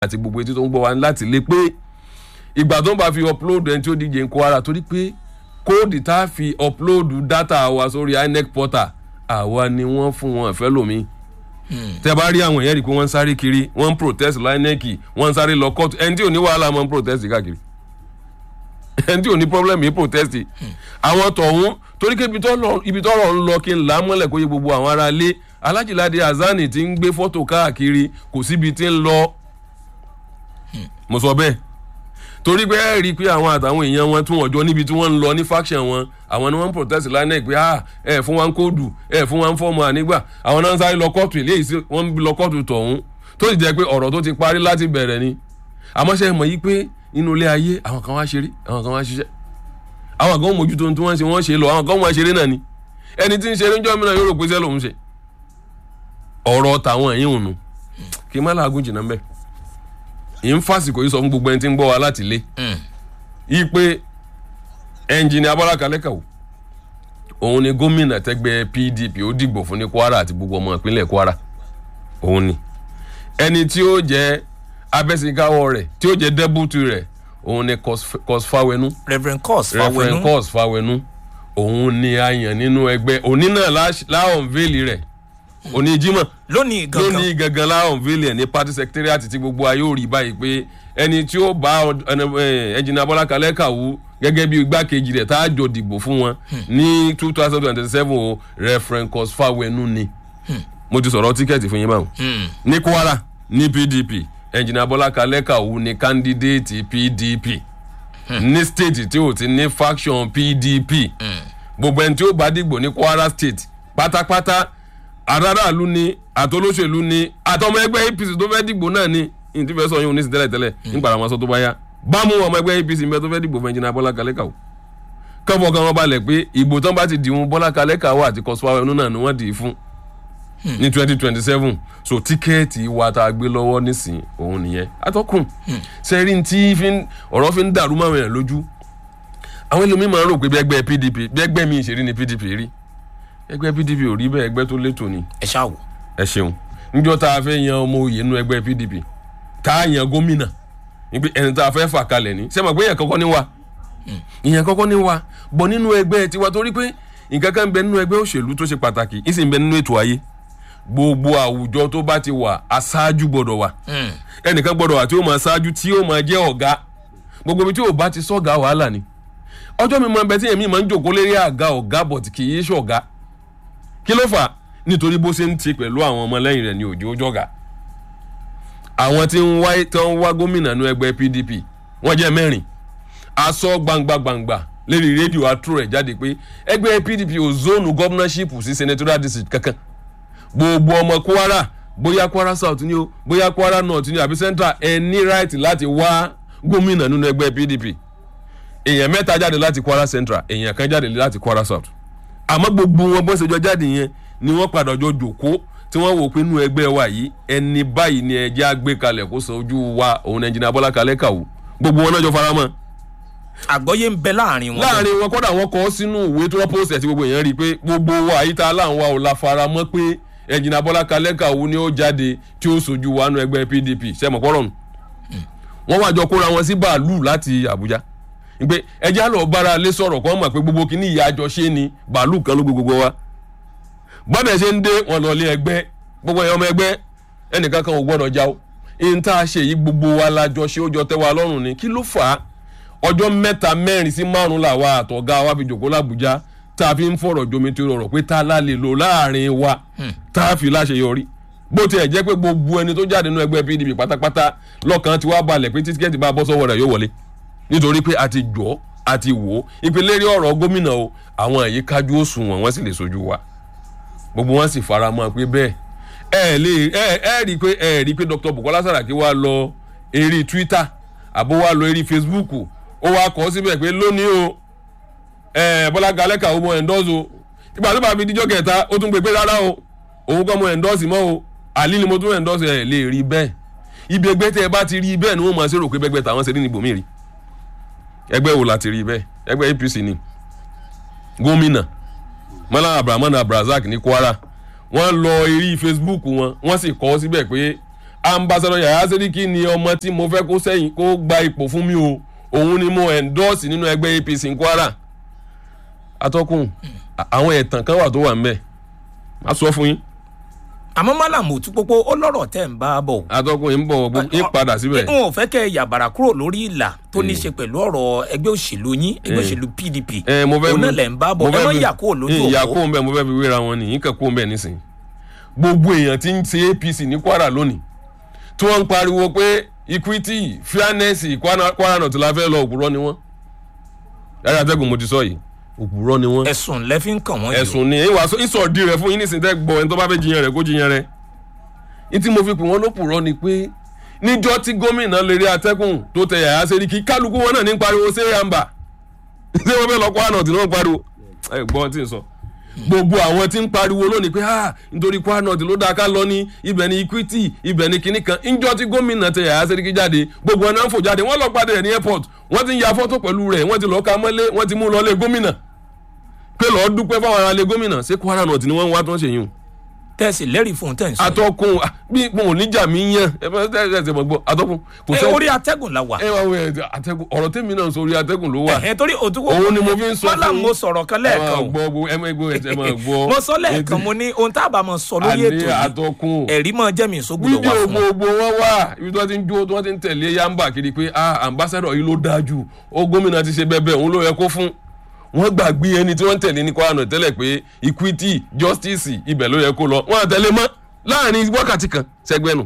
àti gbogbo etí tó ń gbọ́ wa láti lé pé ìgbà tó ń bá fi upload ẹni tí ó díje ń Kwara torí pé kóòdì tá a fi upload data wa sórí INEC portal àwa ni wọ́n fún wọn ìfẹ́ lómi tẹ bá rí àwọn èèyàn rí i pé wọ́n ń sáré kiri wọ́n ń protest LINEC wọ́n ń sáré lọ court ẹni tí ò ní wàhálà máa ń protest káàkiri ẹni tí ò ní problem yìí protest àwọn tọ̀hún torí pé ibi tọ́rọ̀ ń lọ kí n là á mọ́lẹ̀ kó yẹ gbogbo àwọn ará ilé alájìláde azani ti ń gbé fọ́tò káàkiri kò síbi tí ń lọ mo sọ bẹ́ẹ̀ torí pé ẹ rí i pé àwọn àtàwọn èèyàn wọn tún ọjọ́ níbi tí wọ́n ń lọ ní faction wọn àwọn ni wọ́n ń protest LINEC pé ah ẹ fún wa ń kóòdù ẹ fún wa ń fọ́ọ̀mù ànígbà àwọn náà ń sáré lọ kóòtù eléyìí sí wọ́n ń lọ kóòtù tọ̀hún tó sì jẹ́ pé ọ̀rọ̀ tó ti parí láti bẹ̀rẹ̀ ni àmọ́ ṣe mọ̀ yí pé inú ilé ayé àwọn kan wá ṣeré àwọn kan wá ṣiṣẹ́ àwọn kan mójútó tí wọ́n ṣe wọ́n ṣe lọ àwọn kan wọ́n ṣeré náà ni ẹni tí ń ṣeré ń jọ́ mìíràn yóò rò pé sẹ́ lòun ṣe ọ̀rọ̀ tàwọn ẹ̀yìn ònu kí n má làágùn jìnnà mbẹ́ ì ń fàsìkò yìí sọ fún gbogbo ẹni tí ń gbọ́ wa láti lé yìí pé ẹnjìnì Abọ́lá Kalẹ́kàwò òun ni gómìnà tẹ́gbẹ́ PDP ó dìgbò fún ní Kwara àti gbogbo ọmọ ìpínlẹ̀ Kwara òun ni ẹni tí ó jẹ́ abẹ́sìnkáwọ́ rẹ̀ tí ó jẹ́ dẹ́bùtù rẹ̀ òun ni Kos Fáwẹnú Reverend Kos Reverend Fáwẹnú Kos Fáwẹnú òun ni a yàn nínú ẹgbẹ́ òní náà láwọn véèlì rẹ̀ òní Jímọ̀ lónìí gangan lónìí gangan láwọn véèlì ẹ̀ ní party secretariat tí gbogbo ayé ò rí báyìí pé ẹni tí ó bá ẹnjìnà Bọ́lá Kalẹ́kàwú gẹ́gẹ́ bí igbákejì rẹ̀ tá a jọ dìbò fún wọn ní two thousand twenty seven o Reverend Kos Fáwẹnú ni mo ti sọ̀rọ̀ tíkẹ́ẹ̀tì fún yín báwọn ní Kwara ní PDP ẹnjìnà Bọ́lá Kalẹ́kàwú ni kandidate PDP ní state tí ò ti ní faction PDP gbogbo ẹni tí ó bá dìgbò ní Kwara state pátápátá aráàlú ni àtolóṣèlú ni àtọmọ ẹgbẹ́ APC tó fẹ́ dìgbò náà ni ní ti fẹ́ sọ yín oníṣẹ́ tẹ́lẹ̀ tẹ́lẹ̀ nígbà àwọn aṣọ tó bá yá bámu ọmọ ẹgbẹ́ APC mẹ́ tó fẹ́ dìgbò fún ẹnjìnà Bọ́lá Kalẹ́kàwú kọ́fọ́ kan wọ́n balẹ̀ pé ìbò tán bá ti dìhun Bọ́lá Kalẹ́kàwú àti Kos Fáwẹnú náà ni wọ́n dì í fún ní twenty twenty seven so tíkẹ́ẹ̀tì wa tá a gbé lọ́wọ́ nísìn òun nìyẹn atọ́kùn sẹ́rí tí ọ̀rọ̀ fi ń dàrú máa wẹ̀rẹ̀ lójú àwọn ẹlòmíín máa ń rò pé bí ẹgbẹ́ PDP bí ẹgbẹ́ mi ìṣèrí ni PDP rí ẹgbẹ́ PDP ò rí bẹ́ẹ̀ ẹgbẹ́ tó létò ni ẹ ṣáà wò. ẹ ṣeun níjọ́ tá a fẹ́ yan ọmọ òye nínú ẹgbẹ́ PDP tá a yan gómìnà níbi ẹni tá a fẹ́ fà kalẹ̀ ní sẹ́mi àgbẹ̀yẹ kọ́kọ́ ní wa ìyẹn kọ́kọ́ ní wa bọ̀ nínú ẹgbẹ́ tiwa torí pé nǹkan kan ń bẹ nínú ẹgbẹ́ òṣèlú tó ṣe pàtàkì ìsìn bẹ nínú ètò ayé gbogbo àwùjọ tó bá ti wà aṣáájú gbọ́dọ̀ wà ẹnìkan gbọ́dọ̀ wà tí ó máa ṣáájú tí ó máa jẹ́ ọ̀gá gbogbo ibi tí ò bá ti sọ̀gá wàhálà ni ọjọ́ mi máa ń bẹ tí èmi máa ń jòkó lérí àga ọ̀gá bọ̀t kì í ṣọ̀gá kí ló fà nítorí bó ṣe ń ti pẹ̀lú àwọn ọmọlẹ́yìn rẹ̀ ní òjò jọ̀gá àwọn tí ń wá tí wọ́n wá gómìnà ní ẹgbẹ́ PDP wọ́n jẹ́ mẹ́rin aṣọ gbangba gbangba lérí rédíò àtúrò rẹ̀ jáde pé ẹgbẹ́ PDP ò zónù gọ́fúnánṣípù sí senatorial district kankan gbogbo ọmọ Kwara bóyá Kwara South ni o bóyá Kwara North ni o àbí Central ẹ ní right láti wá gómìnà nínú ẹgbẹ́ PDP èèyàn mẹ́ta jáde láti Kwara Central èèyàn kan jáde láti Kwara South àmọ́ gbogbo wọn bó ṣe jọ jáde yẹn ni wọ́n padà jọ jòkó tí wọ́n wò pé inú ẹgbẹ́ wa yìí ẹni báyìí ni ẹjẹ́ àgbé kalẹ̀ kó sọ ojú wa òun ẹnjìnà Bọ́lá Kalẹ́kàwú gbogbo wọn náà jọ fara mọ́ àgbọ́yé ń bẹ láàrin wọn. láàrin wọn kọ́dà wọn kọ́ sínú ìwé tó rọ́pọ̀sẹ̀ tí gbogbo èèyàn rí i pé gbogbo wa yìí tá a láwọn wa ò la fara mọ́ pé ẹnjìnà Bọ́lá Kalẹ́kàwú ni ó jáde tí ó sojú wa nú ẹgbẹ́ PDP sẹ́mọ̀ pọ́rọ̀ nù wọ́n wá jọ kóra wọn sí bàálù láti Àbújá pé ẹjẹ́ àlọ́ bára lé sọ̀rọ̀ kọ́ mọ̀ pé gbogbo kìíní ìyá àjọ ṣe ni bàálù kan ló gbogbo wa bọ́dẹ̀ ṣe ń dé wọn lọ lé ẹgbẹ́ gbogbo ẹ̀yọ́ ọmọ ẹgbẹ́ ẹnìkan kan ò gbọ́dọ̀ já o ihun tá a ṣe yìí gbogbo wa lájọ ṣe ó jọ tẹ́ wa lọ́rùn ni kí ló fà á ọjọ́ mẹ́ta mẹ́rin sí márùn làwa àtọ̀gá wa fi jòkó làbújá tá a fi ń fọ̀rọ̀ jomi tó rọrọ̀ pé tá a lálẹ́ lò láàrin wa tá a fi láṣeyọrí bó tiẹ̀ jẹ́ pé gbogbo ẹni tó jáde nínú ẹgbẹ́ PDP pátápátá lọ́kàn ti wá balẹ̀ pé títíkẹ́ẹ̀tì bá bọ́ sọ́wọ́ rẹ̀ yóò wọlé nítorí pé a ti jọ́ a ti wò ó ìpínlẹ̀ rí ọ̀rọ̀ gómìnà o àwọn èyí kájú òṣùwọ̀n wọ́n sì lè sojú wa gbogbo wọn sì fara mọ́ pé bẹ́ẹ̀ ẹ lè ẹ ẹ rí i pé ẹ rí i pé Dr. Bukola Saraki wá lọ eré Twitter àbó wá lọ eré Facebook ó wá kọ́ síbẹ̀ pé lónìí o ẹ Bọ́lá Kalẹ́kàwú mọ endorse o ìgbà tó bá fi díjọ́ kẹta ó tún gbé pé rárá o òun kọ́ mọ endorse mọ́ o àlí ni mo tún endorse ẹ lè rí bẹ́ẹ̀ ibi ẹgbẹ́ tẹ́ ẹ bá ti rí bẹ́ẹ̀ ni wọ́n máa ṣe rò pé bẹ́gbẹ́ tàwọn ṣe rí níbòmí rí ẹgbẹ́ wo la ti rí bẹ́ẹ̀ ẹgbẹ́ APC ni gómìnà Malam Abdulrahman Abdulrasaq ní Kwara wọ́n lọ eré Facebook wọn wọ́n sì kọ síbẹ̀ pé ambassadọ yàrá sẹ́ríkì ni ọmọ tí mo fẹ́ kó sẹ́yìn kó gba ipò fún mi o òun ni mo endorse nínú ẹgbẹ́ apc ní kwara atọ́kùn àwọn ẹ̀tàn kan wà tó wà ń bẹ̀ má sọ fún yín àmọ́ málàmù tí pópó ó lọ́rọ̀ tẹ̀ ń bá a bọ̀. atọ́kùn yìí ń bọ̀ gbogbo yín padà síbẹ̀. n ò fẹ́ kẹ́ ẹ yàbàrà kúrò lórí ìlà tó ní í ṣe pẹ̀lú ọ̀rọ̀ ẹgbẹ́ òṣèlú yín ẹgbẹ́ òṣèlú pdp ẹ mo fẹ́ òun náà lẹ̀ ń bá bọ̀ ẹ má yà kúrò lójú ìyà òpó kó ń bẹ̀ mo fẹ́ fi wéra wọn nìyí kẹ́ kó ń bẹ̀ nísìnyí gbogbo èèyàn tí ń ṣe apc ní kwara lónìí tí wọ́n ń pariwo pé equity fairness kwara Kwara North la fẹ́ lọ òpùrọ́ ni wọ́n yàrá àtẹ́gùn mo ti sọ yìí òpùrọ́ ni wọ́n ẹ̀sùn lẹ́fí ń kàn wọ́n yìí o. ẹ̀sùn ni ìwà ìsọ̀dí rẹ̀ fún yín nísìnyí tẹ́ gbọ́ ẹni tó bá fẹ́ jiyàn rẹ̀ kó jiyàn rẹ̀ ní tí mo fi pè wọ́n lópùrọ́ ni pé níjọ́ tí gómìnà lérí atẹ́gùn tó tẹ yàrá sẹ́ríkì kálukú wọn náà ní pariwo sẹ́yàmbá ṣé wọ́n fẹ́ lọ Kwara North ní wọ́n pariwo ẹ gbọ́ tí ń sọ gbogbo àwọn tí ń pariwo lónìí pé ah nítorí Kwara North ló dáa ká lọ ní ibẹ̀ ní equity ibẹ̀ ní kinní kan níjọ́ tí gómìnà tẹ yàrá sẹ́ríkì jáde gbogbo ẹ̀ náà ń fò jáde wọ́n lọ padà rẹ̀ ní airport wọ́n ti ń ya fọ́tò pẹ̀lú rẹ̀ wọ́n ti lọ́ọ́ ka mọ́lé wọ́n ti mú lọ lé gómìnà pé lọ́ọ́ dúpẹ́ fáwọn ará lé gómìnà ṣé Kwara North ni wọ́n ń wá tó ń ṣe yìí o tẹ̀sí lẹ́rìí fún un tẹ̀ ń sọ. atọ́kùn ah, bí mo ò níjà mi yàn ẹ bá ẹ ẹ ẹ mọ̀ gbọ́ atọ́kùn kò ẹ sẹ́ orí atẹ́gùn la wà. ẹ wá wọ ẹ atẹ́gùn ọ̀rọ̀ tèmi náà ń sọ orí atẹ́gùn ló wà ẹ torí òtún òun ni mo fi ń sọ mọ́lá fún mo sọ̀rọ̀ kan ẹ lẹ́ẹ̀kan máa o gbọ́ gbọ́ ẹ máa gbọ́ ẹ máa gbọ́ mo sọ lẹ́ẹ̀kan mo ní ohun tá a bá mọ sọ lórí àní ètò yìí atọ́kùn ẹ̀rí mọ́ jẹ́mi ìsógbùdọ̀ wá fídíò fún un. gbogbo wọn wà ibi tí wọ́n ti ń jó tí wọ́n ti ń tẹ̀lé yamba kiri pé ah ambassador yìí ló dáa jù ó gómìnà ti ṣe bẹ́ẹ̀ bẹ́ẹ̀ òun ló yẹ kó fún wọ́n gbàgbé ẹni tí wọ́n ń tẹ̀lé ní Kwara North tẹ́lẹ̀ pé equity justice ibẹ̀ ló yẹ kó lọ wọ́n àtẹ̀lé mọ́ láàrin wákàtí kan sẹ́gbẹ́nu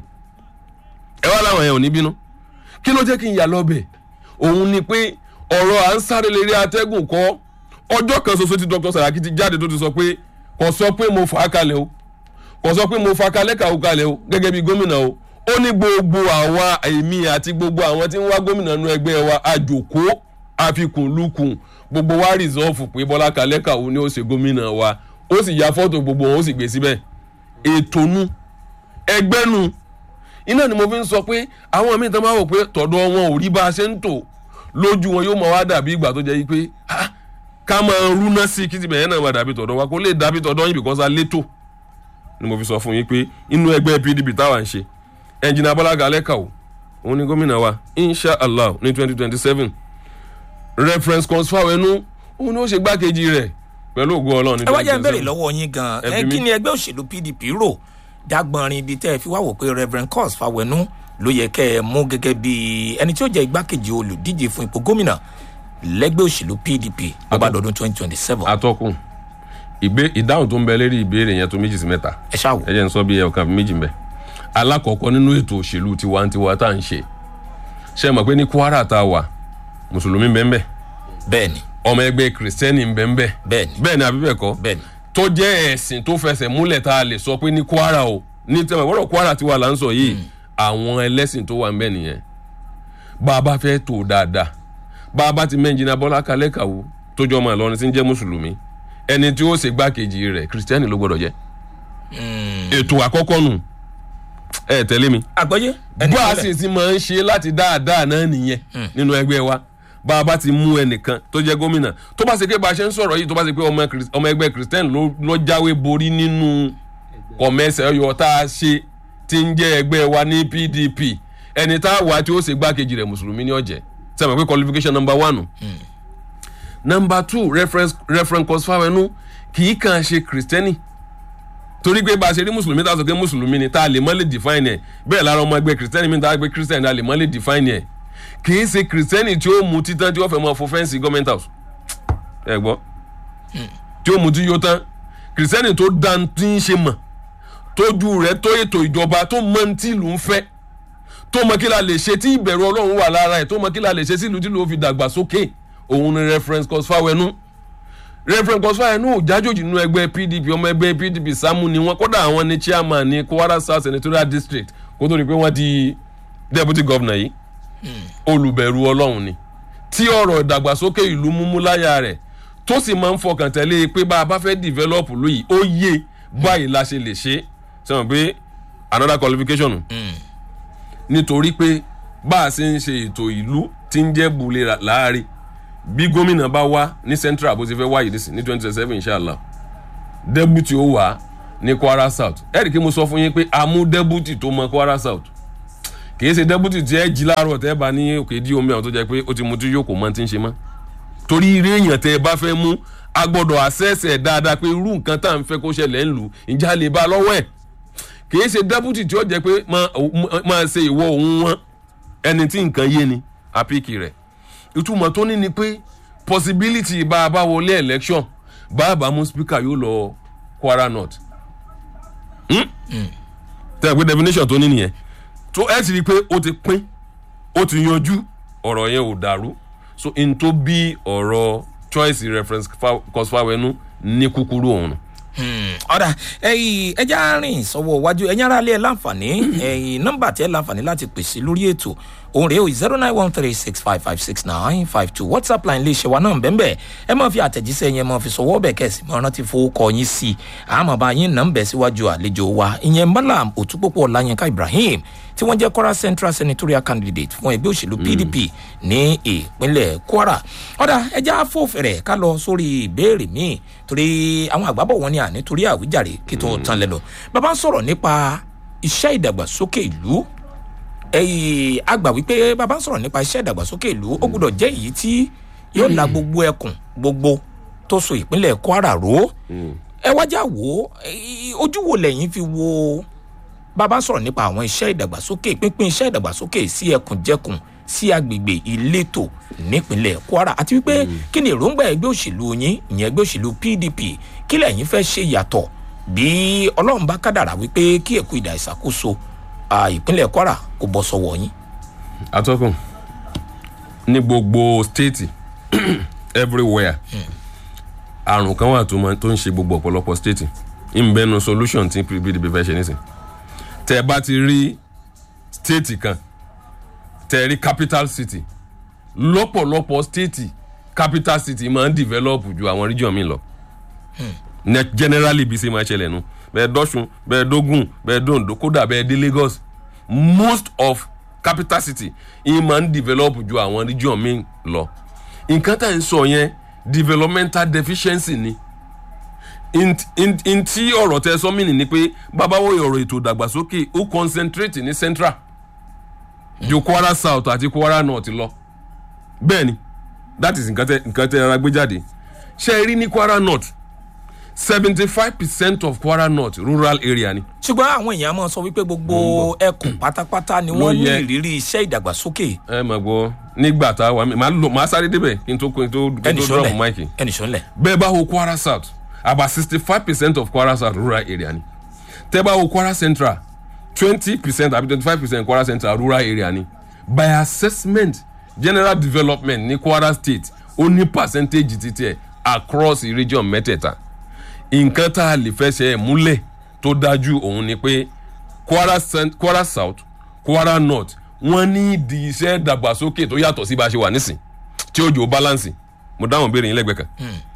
ẹ wá láwọn yẹn ò ní bínú kí ló jẹ́ kí n yà lọ́bẹ̀ òun ni pé ọ̀rọ̀ à ń sáré lérí atẹ́gùn kọ́ ọjọ́ kan ṣoṣo tí Dr. Saraki ti jáde tó ti sọ pé kò sọ pé mo fà á kalẹ̀ o kò sọ pé mo fa kalẹ̀ kàwé kalẹ̀ o gẹ́gẹ́ bí gómìnà o ó ní gbogbo àwa èmi àti gbogbo àwọn tí ń wá gómìnà nínú ẹgbẹ́ wa àjòkó àfikùnlukùn gbogbo wa rìsọ́ọ̀fù pé Bọ́lá kalẹ̀ kàwé ni ó ṣe gómìnà wa ó sì ya fọ́tò gbogbo wọn ó sì gbé síbẹ̀ ètò nu ẹgbẹ́ nu iná ni mo fi ń sọ pé àwọn míì tán máa wò pé tọ̀dọ̀ wọn ò rí bá a ṣe ń tò lójú wọn yóò máa wá dàbí ìgbà tó jẹ́ yí pé ah, ká máa rúná sí kí tibẹ̀ yẹn náà máa dàbí tọ̀dọ̀ wa kó lè dàbí tọ̀dọ̀ yín because a létò ni mo fi sọ fún yín pé inú ẹgbẹ́ PDP táwa ń ṣe ẹnjìnà Bọ́lá Kalẹ́kà o òun ni gómìnà wa insha allah ní twenty twenty seven reference Kọ́nsífáwẹ́nú òun ni ó ṣe gbákejì rẹ̀ pẹ̀lú ògo Ọlọ́run ní ẹ wá twenty jẹ́ ń twenty béèrè seven lọ́wọ́ yín gan Ẹ ẹ bi kí mí. ni ẹgbẹ́ òṣèlú pdp rò dágbọnrin ibi tẹ́ ẹ fi wá wò pé reverend cos fawẹnú ló yẹ kẹ́ ẹ mú gẹ́gẹ́ bí ẹni tí ó jẹ́ igbákejì olùdíje fún ipò gómìnà lẹ́gbẹ́ òṣèlú pdp ọbàdọ̀dún twenty twenty seven atọ́kùn ìgbé ìdáhùn tó ń bẹ lérí ìbéèrè yẹn tó méjì sí mẹ́ta ẹ ṣáà wò. ẹ jẹ́ n sọ bí ọ̀kan méjì ń bẹ alákọ̀ọ́kọ́ nínú ètò òṣèlú tiwantiwa tá à ń ṣe ṣe mọ̀ pé ní Kwara tá a wà mùsùlùmí ń bẹ ń bẹ bẹ́ẹ̀ni ọmọ ẹgbẹ́ kìrìsìtẹ́nì ń bẹ ń bẹ bẹ́ẹ̀ni bẹ́ẹ̀ ni àbí bẹ́ẹ̀ kọ́ bẹ́ẹ̀ni tó jẹ́ ẹ̀sìn tó fẹsẹ̀ múlẹ̀ tá a lè sọ pé ní Kwara o ní tẹ́lẹ̀ wọ́rọ̀ Kwara tiwa là ń sọ yìí àwọn ẹlẹ́sìn tó wà ń bẹ nìyẹn bá a bá fẹ́ tó dáadáa bá a bá ti mẹ́njìnà Bọ́lá Kalẹ́ Kàwó tó jọ ọmọ Ìlọrin tí ń jẹ́ mùsùlùmí ẹni tí ó ṣe gbákejì rẹ̀ kìrìsìtẹ́nì ló gbọ́dọ̀ jẹ́ ètò àkọ́kọ́ nù ẹ tẹ̀lé mi àgbọ́yé ẹni bó a tẹ́lẹ̀. sì ti máa ń ṣe láti dáadáa náà nìyẹn nínú ẹgbẹ́ wa bá a bá ti mú ẹnìkan tó jẹ́ gómìnà tó bá ṣe pé bá a ṣe ń sọ̀rọ̀ yìí tó bá ṣe pé ọmọ Kris- ọmọ ẹgbẹ́ Christian ló ló jáwé borí nínú kọ̀mẹ́sẹ̀ ọyọ tá a ṣe ti ń jẹ́ ẹgbẹ́ wa ní PDP ẹni tá a wà tí ó ṣe gbákejì rẹ̀ mùsùlùmí ní ọ̀jẹ̀ sẹ́mi pé qualification number one number two reference reference Kọ́sífáwẹ́nú kì í kàn ṣe Kristẹni torí pé bá a ṣe rí mùsùlùmí tá a sọ pé mùsùlùmí ni tá a lè mọ́ lè define ẹ̀ bẹ́ẹ̀ lára ọmọ ẹgbẹ́ kìrìsìtẹ́nì mi tá a gbé kìrìsìtẹ́nì a lè mọ́ lè define ẹ̀ kì í ṣe kìrìsìtẹ́nì tí ó mu títán tí ó fẹ́ mọ́ fọ fẹ́ǹsì government house ẹ gbọ́ tí ó mu tí yóò tán kìrìsìtẹ́nì tó dan tí ń ṣe mọ̀ tójú rẹ̀ tó ètò ìjọba tó mọ ní tí ìlú ń fẹ́ tó mọ kí la lè ṣe tí ìbẹ̀rù ọlọ́run wà lára ẹ̀ tó mọ kí la lè ṣe sí ìlú tí ìlú ó fi dàgbà sókè òun ni reference Kọ́sífáwẹ́nú reverend kọsífà ẹnu òjájòjì nínú ẹgbẹ́ pdp ọmọ ẹgbẹ́ pdp sámú ni wọ́n kódà àwọn ní chairman ní kwara south senatorial district kó tó di pé wọ́n di deputy governor yìí olùbẹ̀rù ọlọ́run ni tí ọ̀rọ̀ ìdàgbàsókè ìlú múmú láyà rẹ̀ tó sì máa ń fọkàn tẹ̀lé pé bá a bá fẹ́ develop lóyìí ó yé báyìí la ṣe lè ṣe sẹ́wọ̀n pé another qualification nù nítorí pé bá a ṣe ń ṣe ètò ìlú tí ń jẹ́ bulẹ̀ láàrin bí gómìnà bá wá ní central bó ti fẹ́ wáyé ní twenty twenty seven inshallah deputy ó wà ní kwara south ẹ̀rì kí mo sọ fún yín pé a mú deputy tó mọ kwara south kì í ṣe deputy tí ẹ jí láàárọ̀ tẹ́ ẹ bá ní òkè dí omi àwọn tó jẹ́ pé ó ti mu tí yóò kò mọ tí ń ṣe mọ́ torí eré èèyàn tẹ́ ẹ bá fẹ́ mú a gbọ́dọ̀ àṣẹ́ṣẹ́ dáadáa pé irú nǹkan tá à ń fẹ́ kó ṣẹlẹ̀ ń lù ìjà lè bá a lọ́wọ́ ẹ̀ kì í ṣe deputy tí ó jẹ́ pé máa- máa ṣe ìwọ òun wọn ẹni tí nǹkan yé ni àpíkì rẹ̀ ìtumọ̀ tó ní ni pé possibility bá a bá wọlé election bá a bá mú speaker yóò lọ Kwara North tẹ́ ẹ pé definition tó ní nìyẹn tó ẹ sì rí i pé ó ti pín ó ti yanjú ọ̀rọ̀ yẹn ò dàrú so n tó bí ọ̀rọ̀ choice reference Kosfawenu ní kúkúrú òun nù. ọ̀dà ẹ̀yìn ẹja rìn sọ́wọ́ iwájú ẹ̀yìn ara lé ẹ̀ láǹfààní ẹ̀yìn nọ́mbà tí ẹ̀ láǹfààní láti pèsè lórí ètò òun rèé o zero nine one three six five five six nine five two whatsapp line lè ṣe wa náà bẹ́ẹ̀ ẹ máa fi àtẹ̀jíṣẹ́ yẹn máa fi sọ̀wọ́ bẹ̀ kẹ́sì máa rántí fowó kọ yín sí i àmọ́ bá yín nà ń bẹ̀ síwájú àlejò wa ìyẹn malam òtúpọ̀pọ̀ ọ̀làyínká ibrahim tí wọ́n jẹ́ kwara central senatorial candidate fún ẹgbẹ́ òṣèlú pdp ní ìpínlẹ̀ kwara ọ̀dà ẹja fòfẹ̀rẹ̀ ká lọ sórí ìbéèrè míì torí àwọn àgbàbọ̀ wọn ni à nítorí àwíjàre kí tó tán lẹ́nu bàbá ń sọ̀rọ̀ nípa iṣẹ́ ìdàgbàsókè ìlú ẹyìn àgbà wípé bàbá ń sọ̀rọ̀ nípa iṣẹ́ ìdàgbàsókè ìlú ó gbọ́dọ̀ jẹ́ èyí tí yóò la gbogbo ẹkùn gbogbo tó so ìpínlẹ̀ kwara ró ẹ wájà wò ó ẹ, ojú wo lẹ́yìn fi wo bàbá ń sọ̀rọ̀ nípa àwọn iṣẹ́ ìdàgbàsókè pínpín iṣẹ́ ìdàgbàsókè sí ẹkùnjẹkùn sí agbègbè ìletò nípínlẹ̀ kwara àti wípé kí ni èròǹgbà ẹgbẹ́ òṣèlú yín ìyẹn ẹgbẹ́ òṣèlú pdp kí lẹ́yìn fẹ́ ṣe yàtọ̀ bí ọlọ́run bá kádàrà wípé kí ẹ̀kú ìdà ìṣàkóso à, ìpínlẹ̀ kwara kò bọ́ sọ́wọ́ yín. atọ́kùn ní gbogbo stéètì everywhere àrùn kan wà tó máa- tó ń ṣe gbogbo ọ̀pọ̀lọpọ̀ stéètì ìbẹ́nu solution tí pdp fẹ́ ṣe nísìn tẹ́ ẹ bá ti rí stéètì kan tẹ́ ẹ rí capital city lọ́pọ̀lọpọ̀ stéètì capital city máa ń develop ju àwọn region mi lọ Ne- generally bí ṣe máa ṣẹlẹ̀ nu bẹ́ẹ̀ dọ́sùn bẹ́ẹ̀ dógùn bẹ́ẹ̀ dóńdó kódà bẹ́ẹ̀ dé lagos most of capital city yìí máa ń develop ju àwọn region mi lọ nǹkan tá à ń sọ yẹn developmental deficiency ni int- int- ntí ọ̀rọ̀ tẹ sọ mí ni pé babawo ọ̀rọ̀ ètò ìdàgbàsókè ó concentrate ní central ju kwara south àti kwara north lọ bẹ́ẹ̀ ni that is nǹkan tẹ nǹkan tẹ ara gbé jáde ṣe é rí ní kwara north seventy five percent of kwara north rural area ni ṣùgbọ́n àwọn èèyàn máa sọ wípé gbogbo ẹkùn pátápátá ni Ló wọ́n ní yẹ. ìrírí iṣẹ́ ìdàgbàsókè ẹ mà gbọ́ nígbà tá a wà mí màá lọ màá sáré débẹ̀ kí n tó kí n tó kí n ẹnì tó drop sọ́lẹ̀ mic ẹnì sọ́lẹ̀ bẹ́ẹ̀ bá wo kwara south about sixty five percent of kwara south rural area ni tẹ́ bá wo kwara central twenty percent àbí twenty five percent kwara central rural area ni by assessment general development ní kwara state ó ní percentage títí ẹ̀ across the region mẹ́tẹ̀ẹ̀ta nǹkan tá a lè fẹsẹ̀ múlẹ̀ tó dájú òun ni pé kwara, cent- kwara south kwara north wọ́n ní ìdí iṣẹ́ dàgbàsókè tó yàtọ̀ sí bá a ṣe wà nísìn tí ó jò balance mo dáhùn béèrè yín lẹ́gbẹ̀ẹ́ kan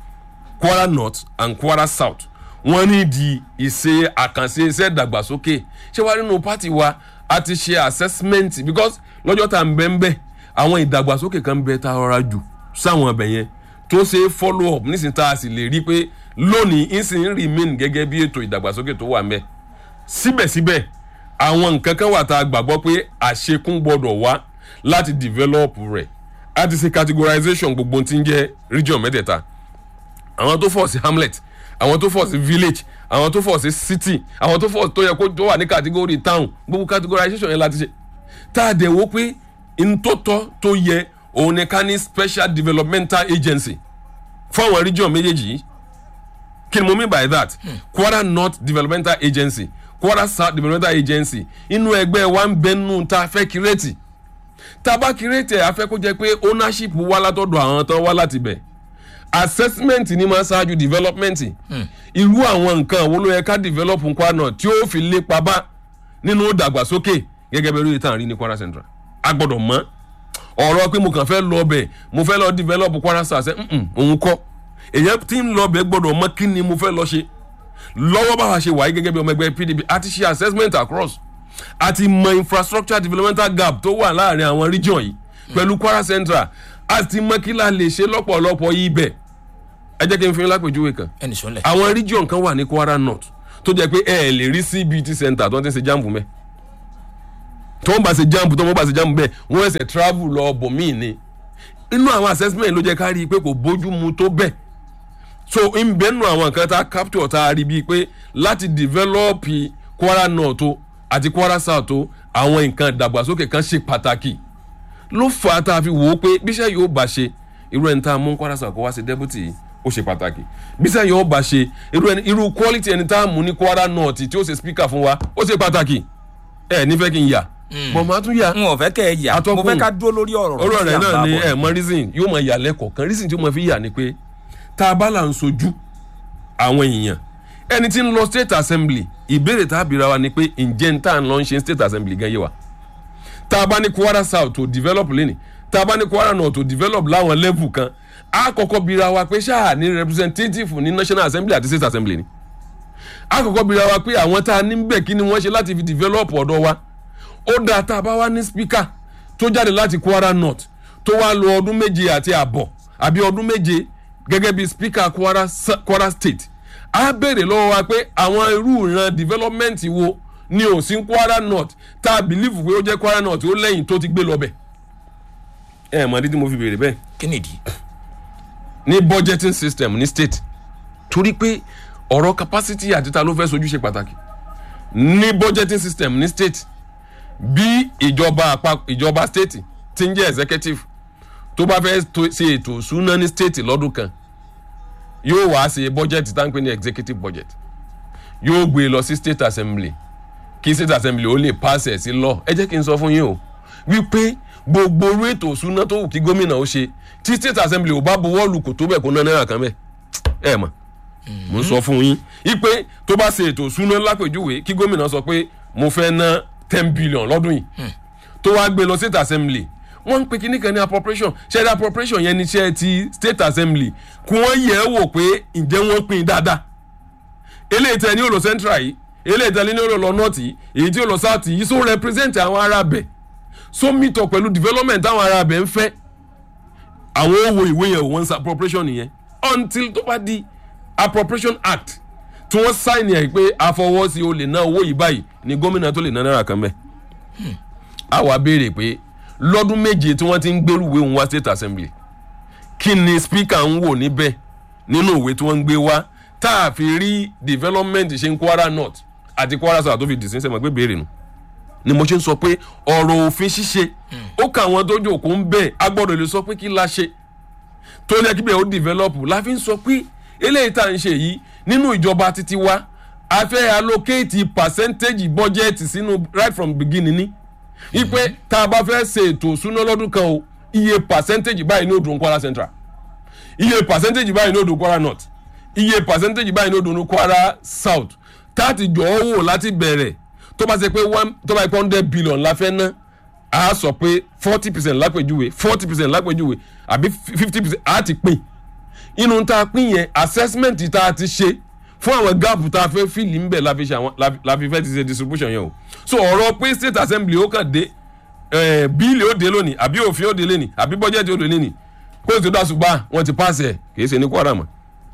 kwara north and kwara south wọ́n ní di ìṣe àkànṣe iṣẹ́ ìdàgbàsókè ṣé wàá nínú pátì wa a ti ṣe assessment because lọ́jọ́ tá à ń bẹ́ ń bẹ́ àwọn ìdàgbàsókè kan bẹ tá a rọra jù sáwọn ọbẹ̀ yẹn tó ṣe é follow up nísìnyí tá a sì lè rí i pé lónìí ìsìn remain gẹ́gẹ́ bí ètò ìdàgbàsókè tó wà ń bẹ síbẹ̀síbẹ̀ àwọn nǹkan kan wà tá a gbàgbọ́ pé àṣekún gbọ́dọ̀ wá láti develop rẹ̀ a ti ṣe categorization gbogbo ohun tí ń jẹ́ region mẹ́tẹ̀ẹ̀ta àwọn tó fọ̀ sí hamlet àwọn tó fọ̀ sí village àwọn tó fọ̀ sí city àwọn tó fọ̀ tó yẹ kó tó wà ní category town gbogbo categorization yẹn láti ṣe tá a dẹ̀ wo pé n tó tọ́ tó yẹ òun ni ká ní special developmental agency fún àwọn region méjèèjì yìí kí ni mo mean by that kwara north developmental agency kwara south developmental agency inú ẹgbẹ́ wa ń bẹnu tá a fẹ́ kírètì tá a bá kírètì ẹ̀ a fẹ́ kó jẹ́ pé ownership wá látọ̀dọ̀ àwọn tán wá láti bẹ̀ assessment ni máa ṣáájú development irú àwọn nǹkan wo ló yẹ ká develop kwara north tí ó fi lépa bá nínú ìdàgbàsókè gẹ́gẹ́ bẹ́ẹ̀ lóye tá à ń rí ní kwara central a gbọ́dọ̀ mọ̀ ọ̀rọ̀ pé mo kàn fẹ́ lọ bẹ̀ mo fẹ́ lọ develop kwara south ṣe òun kọ́ èyàn tí ń lọ bẹ̀ gbọ́dọ̀ mọ̀ kí ni mo fẹ́ lọ ṣe lọ́wọ́ bá wa ṣe wáyé gẹ́gẹ́ bí ọmọ ẹgbẹ́ pdp a ti ṣe assessment across a ti mọ infrastructure developmental gap tó wà láàrin àwọn region yìí pẹ̀lú kwara central a ti mọ kí la lè ṣe lọ́pọ̀lọpọ̀ ibẹ̀ ẹ jẹ́ kí n fi yín lápèjúwe kan ẹnì sọ́lẹ̀ àwọn region kan wà ní kwara north tó jẹ́ pé ẹ ẹ̀ lè rí cbt center tó ń ti ṣe jambu mẹ́ tí wọ́n bá ṣe jamb tí wọ́n bá ṣe jamb bẹ́ẹ̀ wọ́n ẹsẹ̀ travel lọ bòmíì ni inú àwọn assessment ló jẹ́ ká rí i pé kò bójú mu tó bẹ́ẹ̀ so ń bẹ́ẹ̀ nù àwọn nǹkan tá a capture tá a rí bíi pé láti develop Kwara North o àti Kwara South o àwọn nǹkan ìdàgbàsókè kan ṣe pàtàkì ló fà á tá a fi wò ó pé bíṣẹ́ yóò bá ṣe irú ẹni tá a mú Kwara South kó wá sí deputy yìí ó ṣe pàtàkì bíṣẹ́ yóò bá ṣe irú ẹni irú quality ẹni tá a mú ní Kwara North tí ó ṣe speaker fún wa ó ṣe pàtàkì ẹ nífẹ̀ẹ́ kí n yà bọ̀ máa tún yà n ò fẹ́ kẹ́ ẹ yà mo Atọ́kùn. fẹ́ ká dúró lórí ọ̀rọ̀ ọ̀rọ̀ tí rẹ̀ à ń náà bá ni bọ̀. ẹ̀ mọ reason yóò mọ yà lẹ́kọ̀ọ̀kan reason tí ó mọ fi yà ni pé tá a bá là ń sojú àwọn èèyàn ẹni tí ń lọ state assembly ìbéèrè tá a bìíra wa ni pé ǹjẹ́ ń tà ń lọ ń ṣe state assembly gan yé wa tá a bá ní Kwara South to develop lẹ́nì tá a bá ní Kwara North to develop láwọn level kan a kọ́kọ́ bìíra wa pé ṣáà ní representative ní national assembly àti state assembly ni a kọ́kọ́ bìíra wa pé àwọn tá a ní bẹ̀ kí ni wọ́n ṣe láti fi develop ọ̀dọ̀ wa ó dáa tá a bá wá ní speaker tó jáde láti Kwara North tó wá lo ọdún méje àti àbọ̀ àbí ọdún méje gẹ́gẹ́ bí speaker Kwara, Sa- Kwara State á béèrè lọ́wọ́ wa pé àwọn irú ìran development wo ni ò sí Kwara North tá a believe pé ó jẹ́ Kwara North ó lẹ́yìn tó ti gbé lọ bẹ̀ ẹ mọ̀ ní tí mo fi béèrè bẹ́ẹ̀ kí nìdí. ní budgeting system ní state torí pé ọ̀rọ̀ capacity àti ta ló fẹ́ sojú ṣe pàtàkì ní budgeting system ní state bí ìjọba àpapọ̀ ìjọba state ti ń jẹ́ executive tó bá fẹ́ to- ṣe ètò ìṣúná ní state lọ́dún kan yóò wá ṣe budget tá ń pè ní executive budget yóò gbé e lọ sí state assembly kí state assembly ó lè pass ẹ̀ sí law ẹ jẹ́ kí n sọ fún yín o wípé gbogbo orú ètò ìṣúná tó wù kí gómìnà ó ṣe tí state assembly ò bá buwọ́ lù kò tó bẹ̀ kó ná náírà kan bẹ́ẹ̀ ẹ mọ̀ mo ń sọ fún yín wípé tó bá ṣe ètò ìṣúná lápèjúwe kí gómìnà sọ pé mo fẹ́ ná ten billion lọ́dún yìí tó wá gbé lọ state assembly wọ́n ń pe kíní kan ní appropriation ṣẹ́ẹ́dá appropriation yẹn ní iṣẹ́ ti state assembly kí wọ́n yẹ̀ ẹ́ wò pé ǹjẹ́ wọ́n pín in dáadáa eléyìí tẹ ní ó lọ central yìí eléyìí tẹ ní ó lọ north yìí èyí tí ó lọ south yìí so represent àwọn ará bẹ̀ so meet up pẹ̀lú development àwọn ará bẹ̀ ń fẹ́ àwọn owó ìwé yẹn wọ́n ń sa appropriation yẹn until tó bá di appropriation act tí wọ́n sign ẹ̀ pé àfọwọ́sí o lè ná owó yìí báyìí ni gómìnà tó lè ná náírà kan bẹ́ẹ̀ a wá béèrè pé lọ́dún méje tí wọ́n ti ń gbérù ìwé òun wá state assembly kí ni speaker ń wò níbẹ̀ nínú ìwé tí wọ́n ń gbé wá tá a fi rí development ṣe ń Kwara North àti Kwara South tó fi dìísín sẹ́mọ̀ pé béèrè nù ni mo ṣe ń sọ pé ọ̀rọ̀ òfin ṣíṣe ó kà wọ́n tó jòkó ń bẹ̀ a gbọ́dọ̀ lè sọ pé kí la ṣe tó yẹ kí bẹ́ẹ̀ ó develop la fi ń sọ pé eléyìí tá à ń ṣe yìí nínú ìjọba títí wa a fẹ́ allocate percentage budget sínú right from beginning ni ipe tá a bá fẹ́ ṣe ètò ìṣúná lọ́dún kan o iye percentage báyìí ní odò Kwara Central iye percentage báyìí ní odò Kwara North iye percentage báyìí ní odò Kwara South táàtì jọ ọ́ wò láti bẹ̀rẹ̀ tó bá ṣe pé one tó bá yẹ pé hundred billion la fẹ́ ná a sọ pé forty percent lápèjúwe forty percent lápèjúwe àbí fifty percent a ti pín inú tá a pín yẹn assessment tá a ti ṣe fún àwọn gáàpù tá a fẹ́ fìlì ń bẹ̀ la fi ṣe àwọn la fi fẹ́ ti ṣe distribution yẹn o so ọ̀rọ̀ pé state assembly ó kàn dé bíìlì ó dé lónìí àbí òfin ó dé lónìí àbí bọ́jẹ́tì ó dé lónìí kó o ti dá ṣùgbọ́n wọ́n ti pàṣẹ ẹ̀ kì í ṣe ní Kwara mọ́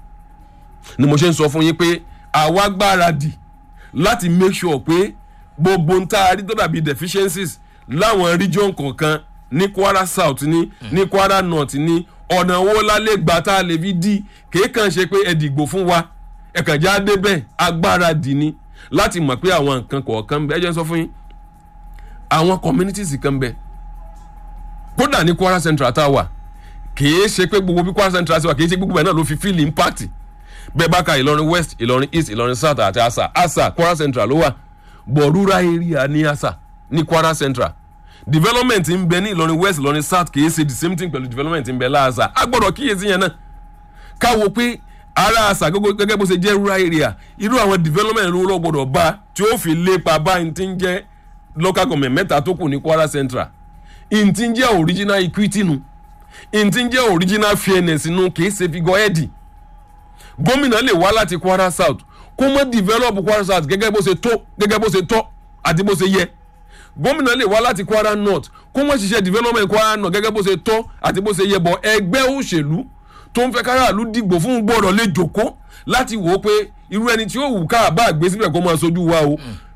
ni mo ṣe ń sọ fún yín pé àwa gbáradì láti make sure pé gbogbo ń tá a rí tó dàbí deficiencies láwọn region kọ̀ọ̀kan ní Kwara South ní ní Kwara North ní ọ̀nà owó lálẹ́ gbà tá a lè fi dí kìí kàn ṣe pé ẹ dìgbò fún wa ẹ kàn já débẹ̀ agbára dì ní láti mọ̀ pé àwọn nǹkan kọ̀ọ̀kan bẹ ẹ jẹ́ sọ fún yín àwọn communities kan bẹ kódà ní Kwara Central tá a wà kìí ṣe pé gbogbo bí Kwara Central ṣe wà kìí ṣe gbogbo ẹ̀ náà ló fi feel impact bẹ́ẹ̀ bá ka Ìlọrin West Ìlọrin East Ìlọrin South àti Asa Asa Kwara Central ló wà bọ̀ rural area ní Asa ní Kwara Central development ń bẹ ní Ìlọrin West Ìlọrin South kìí ṣe the same thing pẹ̀lú development ń bẹ láàṣà a gbọ́dọ̀ kíyèsí yẹn náà káwo pé ara àṣà gẹ́gẹ́ bó ṣe jẹ́ rural area irú àwọn development ló lọ́ gbọ́dọ̀ bá tí ó fi lépa bá ní ti ń jẹ́ local government mẹ́ta tó kù ní Kwara Central ní ti ń jẹ́ original equity nu ní ti ń jẹ́ original fairness nu kìí ṣe figure head gómìnà lè wá láti Kwara South kó mọ́ develop Kwara South gẹ́gẹ́ bó ṣe tó gẹ́gẹ́ bó ṣe tọ́ àti bó ṣe yẹ gómìnà lè wá láti Kwara North kó mọ́ ṣiṣẹ́ development Kwara North gẹ́gẹ́ bó ṣe tọ́ àti bó ṣe yẹ bọ̀ ẹgbẹ́ òṣèlú tó ń fẹ́ káràlú dìgbò fún gbọ́dọ̀ lè jòkó láti wò ó pé irú ẹni tí ó wù ká bá gbé síbẹ̀ kó máa sojú wa o